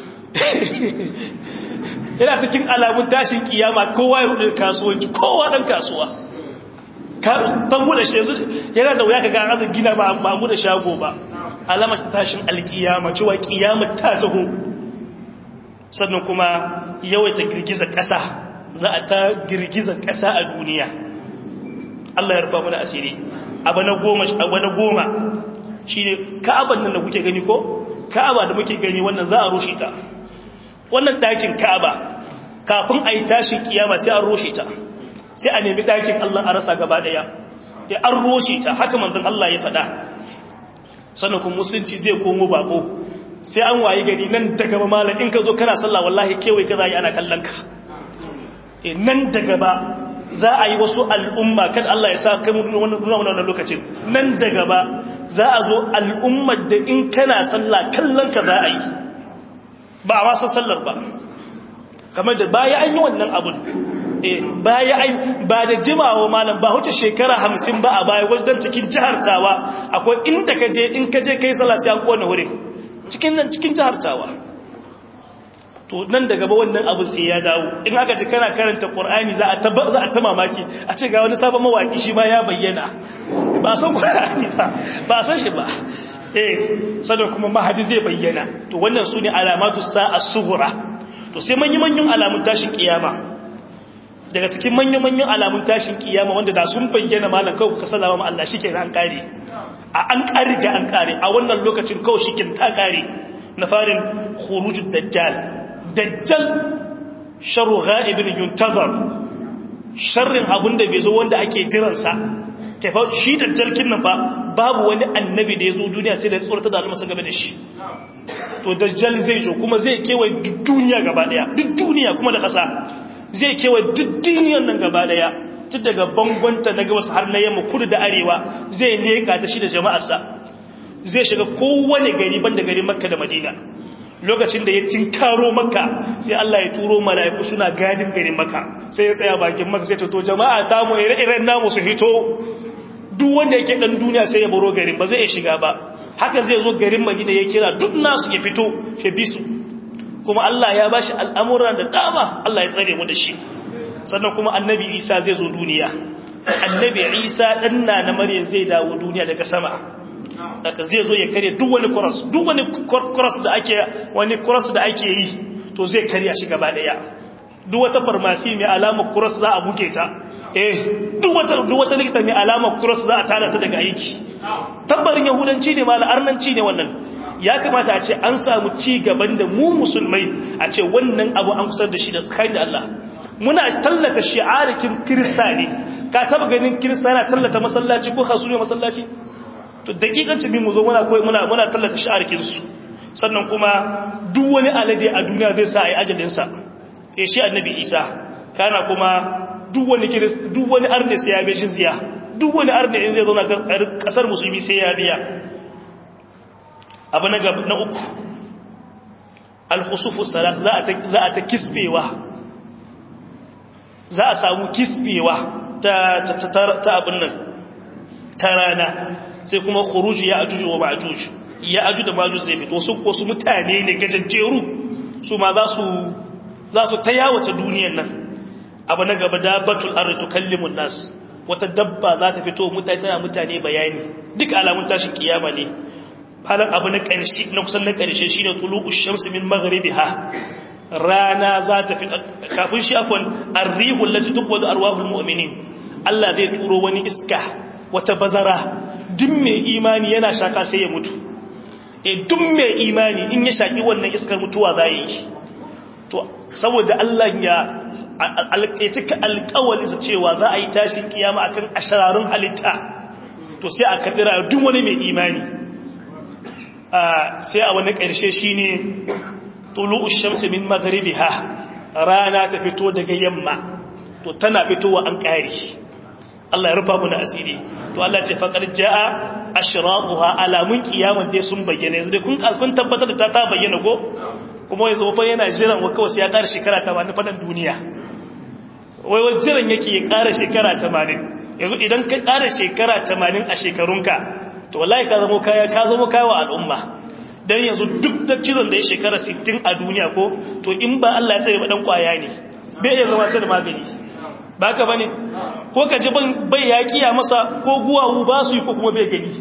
yana cikin alamun tashin kiyama kowa ya rudu kasuwanci kowa dan kasuwa tan bude shi yanzu yana da wuya kaga an gina ba ba bude shago ba alamar tashin alkiyama cewa kiyama ta taho sannan kuma yawaita girgiza ƙasa za a ta girgiza ƙasa a duniya Allah ya rufa mu da asiri abu na goma abu na goma shine ka'aban nan da kuke gani ko ka'aba da muke gani wannan za a rushe ta wannan ɗakin ka'aba kafin a yi tashin kiyama sai an roshe ta sai a nemi ɗakin Allah a rasa gaba ɗaya ya an roshe ta haka manzon Allah ya faɗa sannan kuma musulunci zai komo bako sai an wayi gari nan daga ba malam in ka zo kana sallah wallahi kewaye ka zai ana kallon ka e nan daga ba za a yi wasu al'umma kan Allah ya sa kai mu nuna wannan lokacin nan daga ba za a zo al'ummar da in kana sallah kallon ka za a yi ba a wasan sallar ba kamar da baya an yi wannan abun baya an ba da jimawa malam ba huce shekara hamsin ba a baya wajen cikin jihar tawa akwai inda ka je in ka je kai sallah sai an kona wurin cikin nan cikin jihar tawa to nan daga ba wannan abu sai ya dawo in aka ji kana karanta qur'ani za a ta za a ta mamaki a ce ga wani sabon mawaki shi ma ya bayyana ba san qur'ani ba ba san shi ba eh sanan kuma mahadi zai bayyana to wannan su ne alamatu sa'a sughra to sai manyan manyan alamun tashin kiyama daga cikin manyan manyan alamun tashin kiyama wanda da sun bayyana malam kawai ka sallama ma Allah shike an kare a an kare ga an kare a wannan lokacin kawai shike ta kare na farin khurujud dajjal dajjal sharru ghaibin yuntazar sharrin abun da bai zo wanda ake jiransa kai fa shi da jarkin nan fa babu wani annabi da ya zo duniya sai da ya tsorata da almasa game da shi to dajjal zai zo kuma zai kewaye duk duniya gaba daya duk duniya kuma da ƙasa zai kewaye duk duniyan nan gaba daya tun daga bangonta na gabas har na yamma kudu da arewa zai leka ta shi da jama'arsa zai shiga kowane gari ban da gari makka da madina lokacin da ya tinkaro makka sai Allah ya turo mala'iku suna gadin garin makka sai ya tsaya bakin makka sai ta to jama'a ta mu ire-iren namu su hito duk wanda yake dan duniya sai ya baro garin ba zai shiga ba haka zai zo garin madina ya kira duk nasu ya fito ya bi su kuma Allah ya bashi al'amuran da dama Allah ya tsare mu da shi sannan kuma annabi isa zai zo duniya annabi isa ɗanna na maryam zai dawo duniya daga sama daga zai zo ya karya duk wani kuras duk wani kuras da ake wani kuras da ake yi to zai karya shi gaba daya duk wata farmasi mai alamar kuras za a buke ta eh duk wata duk wata likita mai alamar kuras za a tada ta daga aiki tabbarin yahudanci ne mala arnanci ne wannan ya kamata a ce an samu ci gaban da mu musulmai a ce wannan abu an kusar da shi da tsakanin da Allah muna tallata shi'arikin kirista ne ka taba ganin kirista yana tallata masallaci ko hasuri masallaci to dakikanci min mu zo muna koyi muna muna tallata shi'arikin su sannan kuma duk wani alade a duniya zai sa ai ajalin sa eh shi annabi Isa kana kuma duk wani kirista duk wani arne sai ya bi jizya duk wani arne in zai zo na kasar musulmi sai ya biya abu na gaba na uku al-khusufu salat za a ta za a ta kisbewa za a samu kisbewa ta ta abin nan ta rana sai kuma khuruji ya ajuju wa ma'juj ya aju da ma'juj zai fito su ko su mutane ne gajajjeru su ma za su za su ta yawace duniyar nan abu na gaba dabbatul ardi tukallimun nas wata dabba za ta fito mutane tana mutane bayani duk alamun tashin kiyama ne halin abu na ƙarshe na kusan na ƙarshe shine tulu'ush shamsi min maghribiha rana za ta fi kafin shi afon arrihul lati tuqwadu arwahul mu'minin Allah zai turo wani iska wata bazara duk mai imani yana shaka sai ya mutu e duk mai imani in ya shaki wannan iskar mutuwa za yi to saboda Allah ya alƙaitika alƙawali sa cewa za a yi tashin kiyama akan ashararun halitta to sai a kadira duk wani mai imani sai a wani ƙarshe shine tulu'u shamsi min maghribiha rana ta fito daga yamma to tana fitowa an kare Allah ya rufa mu na asiri to Allah ce faqad jaa ashraquha alamun kiyama dai sun bayyana yanzu dai kun kun tabbatar da ta ta bayyana ko kuma yanzu fa yana jiran wa kawai sai ya ƙara shekara 80 fadan duniya wai wai jiran yake ya ƙara shekara 80 yanzu idan ka ƙara shekara 80 a shekarunka to wallahi ka zama kaya ka zama kaya wa al'umma dan yanzu duk da kiran da ya shekara 60 a duniya ko to in ba Allah ya tsare ba dan kwaya ne bai iya zama sai da magani ba ka bane ko ka ji bai yaƙiya masa ko guwawu ba su yi ko kuma bai gani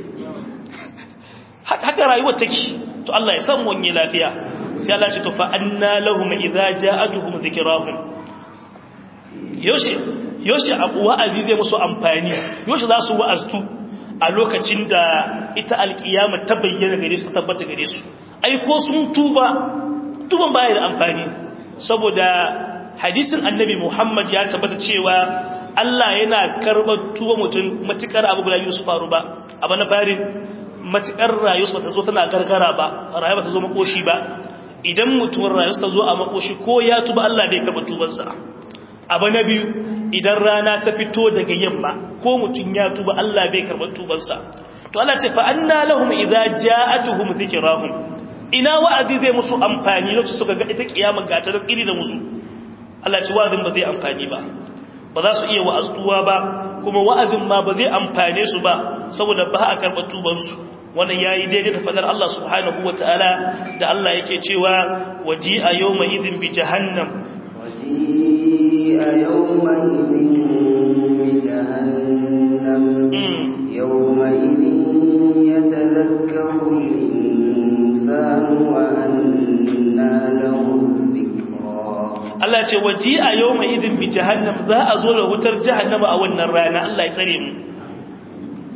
haka rayuwar take to Allah ya san wani lafiya sai Allah ce to fa anna lahum idza ja'atuhum dhikrahum yoshi yoshi wa'azi zai musu amfani yoshi za su wa'aztu a lokacin da ita alkiyama ta bayyana gare su tabbata gare su ai ko sun tuba tuban baya da amfani saboda hadisin annabi Muhammad ya tabbata cewa Allah yana karɓar tuba mutum matukar abu guda biyu su faru ba abu na fari matukar rayuwa ta zo tana gargara ba rayuwa ta zo makoshi ba idan mutumin rayuwa ta zo a makoshi ko ya tuba Allah bai karɓar tubansa abu na biyu idan rana ta fito daga yamma ko mutum ya tuba Allah bai karɓar tubansa to Allah ce fa anna lahum idza ja'atuhum dhikrahum ina wa'azi zai musu amfani lokacin suka ga ita kiyama ga ta iri da musu Allah ce wa'azin ba zai amfani ba ba za su iya wa'aztuwa ba kuma wa'azin ma ba zai amfane su ba saboda ba a karɓar tubansu wannan yayi daidai da fadar Allah subhanahu wataala da Allah yake cewa waji a yawma idin bi jahannam waji a yawma idin bi jahannam yawma idin yatadhakkaru al-insanu wa anna lahu Allah ce waji a yau mai idin bi jahannam za a zo da wutar jahannama a wannan rana Allah ya tsare mu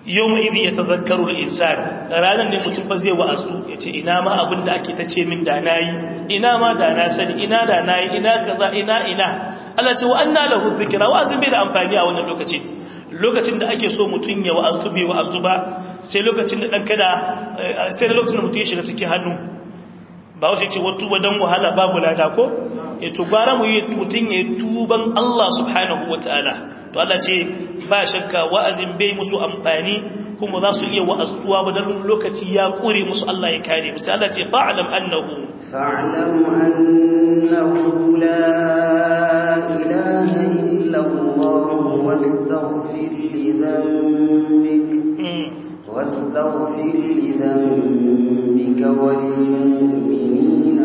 yau mai ibi ya tazakkaru insan ranar ne mutum ba zai wa'azu ya ce ina ma abin da ake ta ce min da na yi ina ma da na sani ina da na yi ina kaza ina ina Allah ce wa an na lahu zikira wa'azin bai da amfani a wannan lokacin lokacin da ake so mutum ya wa'azu bai wa'azu ba sai lokacin da ɗan kada sai da lokacin da mutum ya shiga cikin hannu ba wasu ce wata wadan wahala babu lada ko ya tubara mu yi mutum ya tuban Allah subhanahu wa ta'ala to Allah ce ba shakka wa'azin bai musu amfani kuma za su iya wa'azuwa ba don lokaci ya kure musu Allah ya kare musu Allah ce fa'alam annahu فاعلم أنه لا إله إلا الله واستغفر لذنبك واستغفر لذنبك وللمؤمنين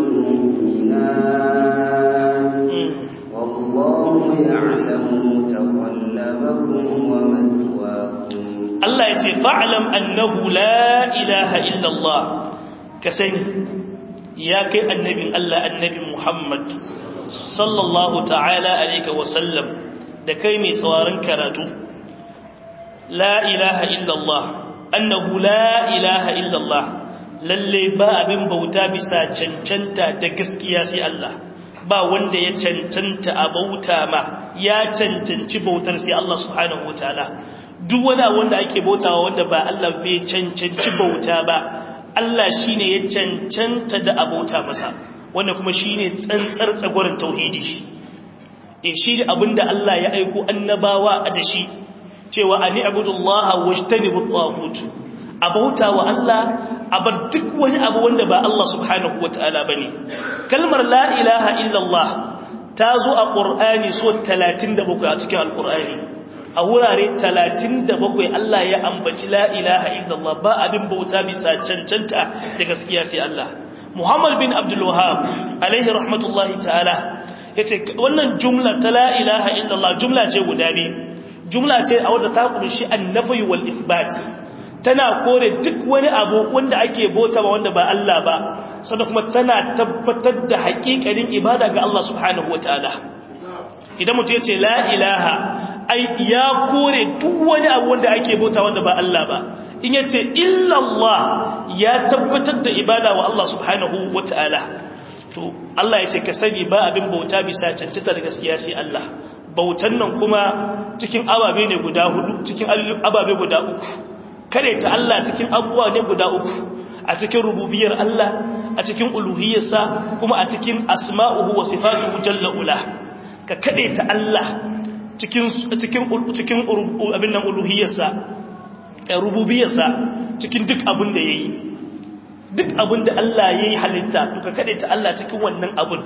والمؤمنات والله يعلم متقلبكم ومثواكم Allah ya ce fa'alam annahu la ilaha illallah ka sani ya kai annabin Allah annabin Muhammad sallallahu ta'ala alaika wasallam da kai mai tsawarin karatu la ilaha illallah annahu la ilaha illallah lalle ba abin bauta bisa cancanta da gaskiya sai Allah ba wanda ya cancanta a bauta ma ya cancanci bautar sai Allah subhanahu wataala duk wani wanda ake bautawa wanda ba Allah bai cancanci bauta ba Allah shine ya cancanta da abauta masa wanda kuma shine tsantsar tsagorin tauhidi eh shi ne abinda Allah ya aiko annabawa da shi cewa ani abudullaha wajtanibu at-taghut abauta wa Allah abar duk wani abu wanda ba Allah subhanahu wataala bane kalmar la ilaha illallah ta zo a qur'ani so 37 a cikin alqur'ani a wurare 37 Allah ya ambaci la ilaha illallah ba abin bauta bisa cancanta da gaskiya sai Allah Muhammad bin Abdul Wahhab alaihi rahmatullahi ta'ala yace wannan jumla ta la ilaha illallah jumla ce guda biyu jumla ce a wadda ta kunshi annafi wal isbat tana kore duk wani abu wanda ake bauta ba wanda ba Allah ba sannan kuma tana tabbatar da haƙiƙanin ibada ga Allah subhanahu wataala idan mutum ya ce la ilaha ai ya kore duk wani abu wanda ake bauta wanda ba Allah ba in ya ce illallah ya tabbatar da ibada wa Allah subhanahu wataala to Allah ya ce ka sani ba abin bauta bisa cancanta da gaskiya sai Allah bautan nan kuma cikin ababe ne guda hudu cikin ababe guda uku kare ta Allah cikin abubuwa ne guda uku a cikin rububiyar Allah a cikin uluhiyarsa kuma a cikin asma'uhu wa sifatuhu jalla ula ka kade ta Allah cikin cikin cikin abin nan uluhiyarsa rububiyarsa cikin duk abin da yayi duk abin da Allah yayi halitta to ka kade ta Allah cikin wannan abin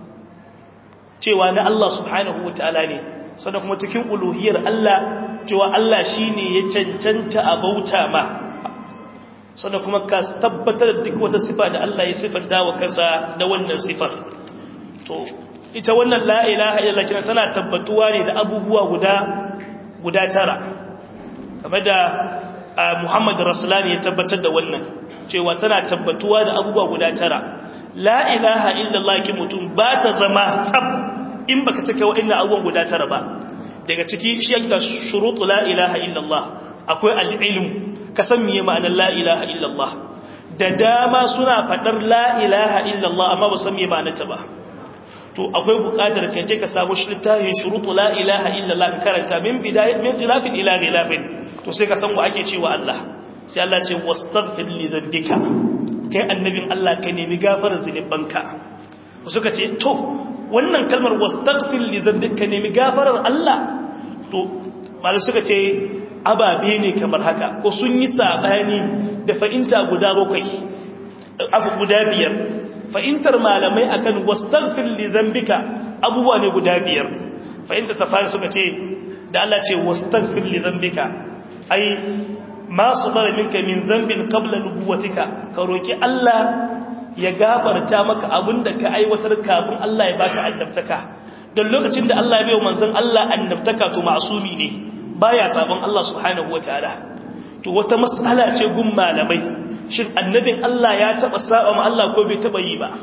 cewa na Allah subhanahu wataala ne sannan kuma cikin uluhiyar Allah cewa Allah shine ya cancanta a bauta ma sannan kuma ka tabbatar da duk wata sifa da Allah ya sifanta wa kansa da wannan sifar to ita wannan la ilaha illallah kina tana tabbatuwa ne da abubuwa guda guda tara kamar da Muhammad Rasulani ya tabbatar da wannan cewa tana tabbatuwa da abubuwa guda tara la ilaha illallah ki mutum ba ta zama tsab in baka cika wa'annan abubuwan guda tara ba daga ciki shi yake shurutu la ilaha illallah akwai al-ilm ka san meye ma'anar la ilaha illallah da dama suna fadar la ilaha illallah amma ba san meye ma'anar ta ba to akwai buƙatar ka je ka samu shi littafin shurutu la ilaha illallah ka karanta min bidayat min khilafin ila khilafin to sai ka san wa ake cewa Allah sai Allah ce wastaghfir li dhanbika kai annabin Allah ka nemi gafarar zunubanka suka ce to wannan kalmar wastaghfir li dhanbika nemi gafarar Allah to malai suka ce ababe ne kamar haka ko sun yi sabani da fa'inta guda bakwai abu guda biyar fa'intar malamai akan wastaghfir li dhanbika abubuwa ne guda biyar fa'inta ta fara suka ce da Allah ce wastaghfir li dhanbika ai ma sabara minka min dhanbin qabla nubuwatika ka roki Allah ya gafarta maka abinda ka aiwatar kafin Allah ya baka annabtaka don lokacin da Allah ya bai manzon Allah annabtaka to ma'sumi ne baya sabon Allah subhanahu wataala to wata mas'ala ce gun malamai shin annabin Allah ya taba saba ma Allah ko bai taba yi ba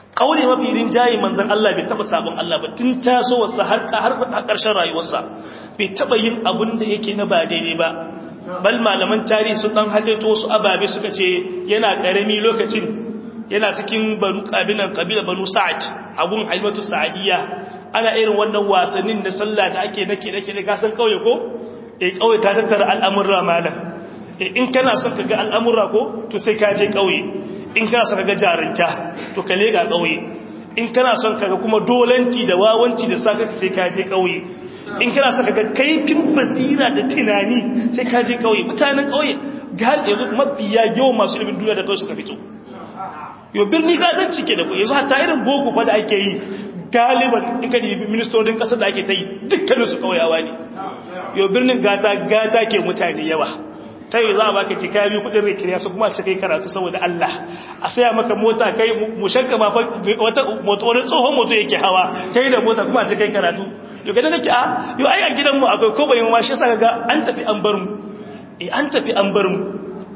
kauli mafi rinjayi manzon Allah bai taba sabon Allah ba tun taso wasa har har karshen rayuwarsa bai taba yin abun da yake na ba daidai ba bal malaman tarihi sun dan halitto su ababe suka ce yana karami lokacin yana cikin banu kabilan kabila banu sa'ad abun halimatu sa'adiyya ana irin wannan wasannin da sallah da ake nake nake da gasan kauye ko eh kauye ta tattara al'amurra malam eh in kana son ka ga al'amurra ko to sai ka je kauye in kana son ka ga jarinta to ka lega kauye in kana son ka ga kuma dolanci da wawanci da sakaci sai ka je kauye in kana son ka ga kaifin basira da tunani sai ka je kauye mutanen kauye gal yanzu mafiya yawan masu ilimin duniya da kauye suka fito yau birni gadon cike da ku yanzu hatta irin boko fa da ake yi galiban in ka dibi ministodin kasar da ake ta yi dukkanin su kauyawa ne yau birnin gata gata ke mutane yawa ta yi za a baka jika biyu kudin rikiriya su kuma kai karatu saboda Allah a saya maka mota kai mu shakka ma wata wani tsohon moto yake hawa kai da mota kuma kai karatu yau ga nake a yau ai a gidanmu akwai ko bayan ma shi yasa ga an tafi an bar mu eh an tafi an bar mu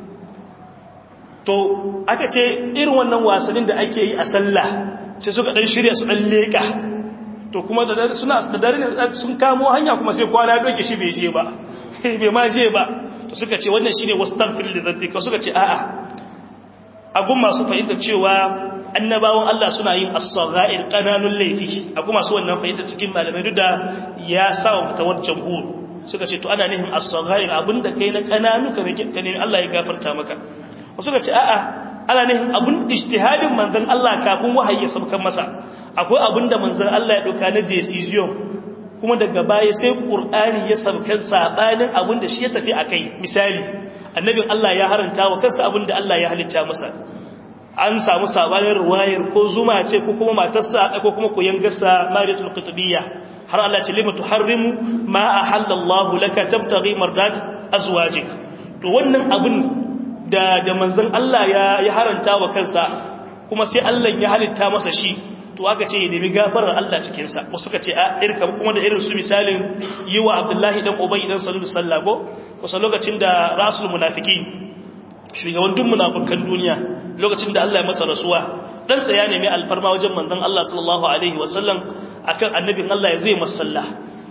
to aka ce irin wannan wasannin da ake yi a sallah sai suka dan shirya su dan leka to kuma da dare suna da dare sun kamo hanya kuma sai kwana doke shi bai je ba bai ma je ba to suka ce wannan shine wastaghfir li dhanbika suka ce a'a agun masu fahimta cewa annabawan Allah suna yin as-saghair qananul laifi agun masu wannan fahimta cikin malamai duk da ya sawa mutawar jamhur suka ce to ana nihin as-saghair abinda kai na kananu ka ne Allah ya gafarta maka wasu ka ce a'a ana nihin abun ijtihadin manzon Allah kafin wahayi ya sabkan masa akwai abin da manzon Allah ya dauka na decision kuma daga baya sai qur'ani ya sabkan sabanin abin da shi ya tafi akai misali annabin Allah ya haranta wa kansa abin da Allah ya halitta masa an samu sabanin ruwayar ko zuma ce ko kuma matarsa ko kuma koyan gasa mariyatul qutbiyya har Allah ce lima tuharrimu ma ahallallahu laka tabtaghi mardat azwajik to wannan abin da da manzon Allah ya ya haranta wa kansa kuma sai Allah ya halitta masa shi to aka ce ya nemi gafarar Allah cikin sa ko suka ce a irka kuma da irin su misalin yi wa Abdullahi dan Ubay dan Salulu sallako kusa lokacin da rasul munafiqin shugaban duk munafikan duniya lokacin da Allah ya masa rasuwa dan sa ya nemi alfarma wajen manzon Allah sallallahu alaihi wasallam akan annabin Allah ya zai masalla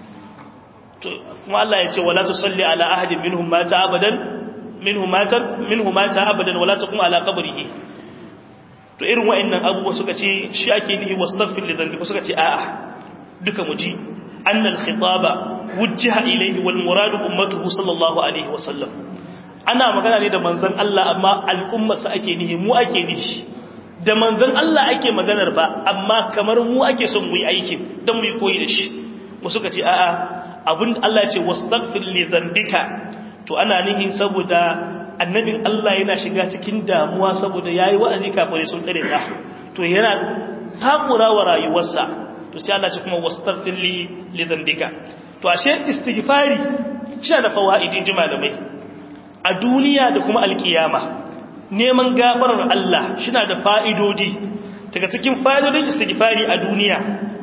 to kuma Allah ya ce wala tusalli ala ahadin minhum mata abadan minhu matan minhu mata abadan wala taqum ala qabrihi to irin wayannan abubuwa suka ce shi ake nihi wastaghfir li dhanbi suka ce a'a duka muji annal khitaba wujjiha ilayhi wal murad ummatuhu sallallahu alaihi wasallam ana magana ne da manzon Allah amma al'ummarsa ake nihi mu ake nihi da manzon Allah ake maganar ba amma kamar mu ake son mu yi aikin dan mu yi koyi da shi mu suka ce a'a abin Allah ya ce wastaghfir li dhanbika to ana nihin saboda annabin Allah yana shiga cikin damuwa saboda yayi wa'azi kafare sun kare ta to yana takura wa rayuwarsa to sai Allah ya kuma wastaghfir li li dhanbika to ashe istighfari shi da fawaidin malamai a duniya da kuma alkiyama neman gafarar Allah shi da fa'idodi daga cikin fa'idodin istighfari a duniya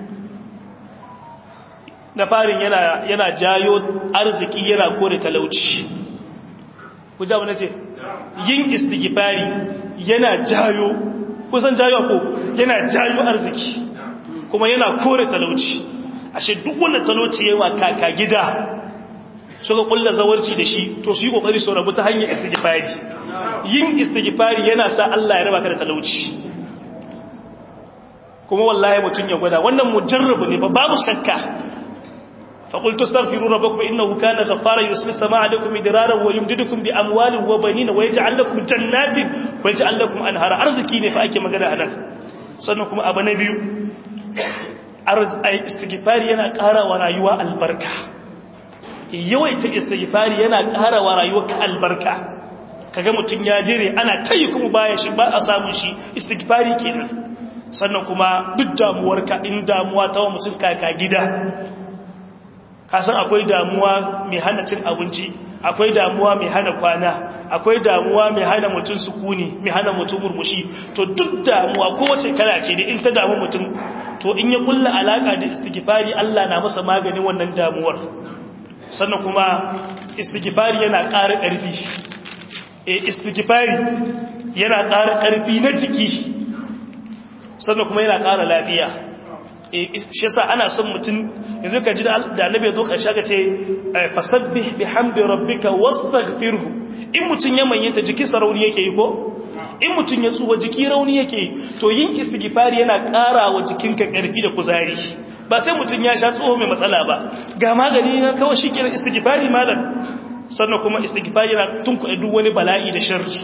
na farin yana yana jayo arziki yana kore talauci ku ja wani ce yin istighfari yana jayo kusan jayo ko yana jayo arziki kuma yana kore talauci ashe duk wanda talauci yawa kaka gida suka kulla zawarci da shi to su yi kokari su rabu ta hanyar istighfari yin istighfari yana sa Allah ya raba ka da talauci kuma wallahi mutun ya gwada wannan mujarrabu ne fa babu shakka فقلت استغفروا ربكم إنه كان غفارا يرسل السماء عليكم مدرارا ويمددكم بأموال وبنين ويجعل لكم جنات ويجعل لكم أنهارا أرزكي ne fa ake magana anan sannan kuma abu na biyu arzai istighfari yana ƙara wa rayuwa albarka yawaita istighfari yana ƙara wa rayuwa ka albarka kaga mutun ya dire ana tayi kuma baya shi ba a samu shi istighfari kenan sannan kuma duk damuwarka in damuwa ta wa mutum kaka gida kasan akwai damuwa mai hana cin abinci akwai damuwa mai hana kwana akwai damuwa mai hana mutum sukuni mai hana mutum murmushi to duk damuwa kowace kala ce da in ta damu mutum to in ya kulla alaka da istighfari Allah na masa maganin wannan damuwar sannan kuma istighfari yana ƙara ƙarfi eh istighfari yana ƙara ƙarfi na jiki sannan kuma yana ƙara lafiya shi yasa ana son mutum yanzu ka ji da annabi zo karshe ka ce fasabbih bihamdi rabbika wastaghfirhu in mutum ya manyanta jiki sarauni yake yi ko in mutum ya tsuwa jiki rauni yake yi to yin istighfari yana ƙara wa jikinka ƙarfi da kuzari ba sai mutum ya sha tsoho mai matsala ba ga magani na kawai shi kenan istighfari malam sannan kuma istighfari yana tunkuɗe duk wani bala'i da sharri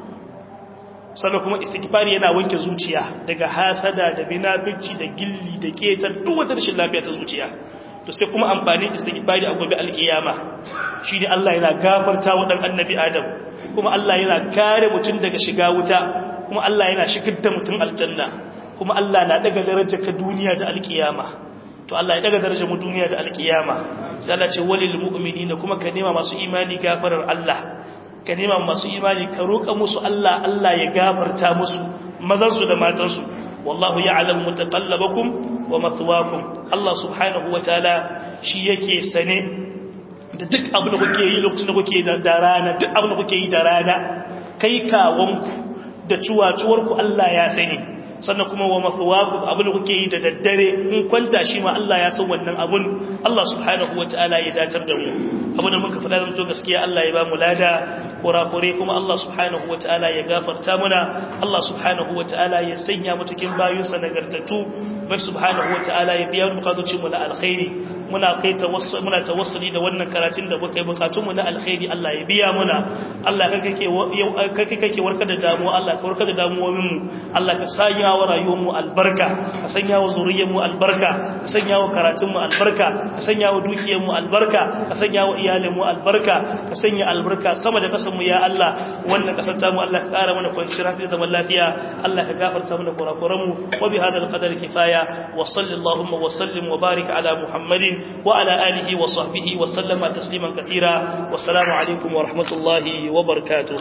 sannan kuma istighfari yana wanke zuciya daga hasada da binafici da gilli da keta duk wata rashin lafiya ta zuciya to sai kuma amfanin istighfari a gobe alkiyama shi ne Allah yana gafarta wa dan annabi Adam kuma Allah yana kare mutum daga shiga wuta kuma Allah yana shigar da mutum aljanna kuma Allah na daga darajar ka duniya da alkiyama to Allah ya daga darajar mu duniya da alkiyama sai Allah ce walil mu'minina kuma ka nema masu imani gafarar Allah ka nema masu imani ka roƙa musu Allah Allah ya gafarta musu mazansu da matansu wallahu ya'lamu mutaqallabakum wa mathwaakum Allah subhanahu wataala shi yake sane da duk abin da kuke yi lokacin da kuke da rana duk abin da kuke yi da rana kai kawanku da cuwacuwarku Allah ya sani sannan kuma wa mathwaakum abin da kuke yi da daddare in kwanta shi ma Allah ya san wannan abun Allah subhanahu wataala ya datar da mu abin da muka faɗa da to gaskiya Allah ya ba mu lada kurakure kuma Allah subhanahu wataala ya gafarta muna Allah subhanahu wataala ya sanya mu cikin bayinsa nagartattu bai subhanahu wataala ya biya bukatocin mu na alkhairi muna kai tawassul muna tawassuli da wannan karatun da muka yi bukatun mu na alkhairi Allah ya biya muna Allah kake kake kake warkar da damuwa Allah ka warkar da damuwoyin mu Allah ka sanya wa rayuwar mu albarka ka sanya wa zuriyar mu albarka ka sanya wa karatun mu albarka ka sanya wa dukiyar mu albarka ka sanya wa iyalin mu albarka ka sanya albarka sama da kasan mu ya Allah wannan kasar ta mu Allah ka kara mana kwanciyar hankali da zaman lafiya Allah ka gafarta mana kurakuran mu wa bi hadal qadari kifaya wa sallallahu wa sallim wa barik ala muhammadin وعلى آله وصحبه وسلم تسليما كثيرا والسلام عليكم ورحمة الله وبركاته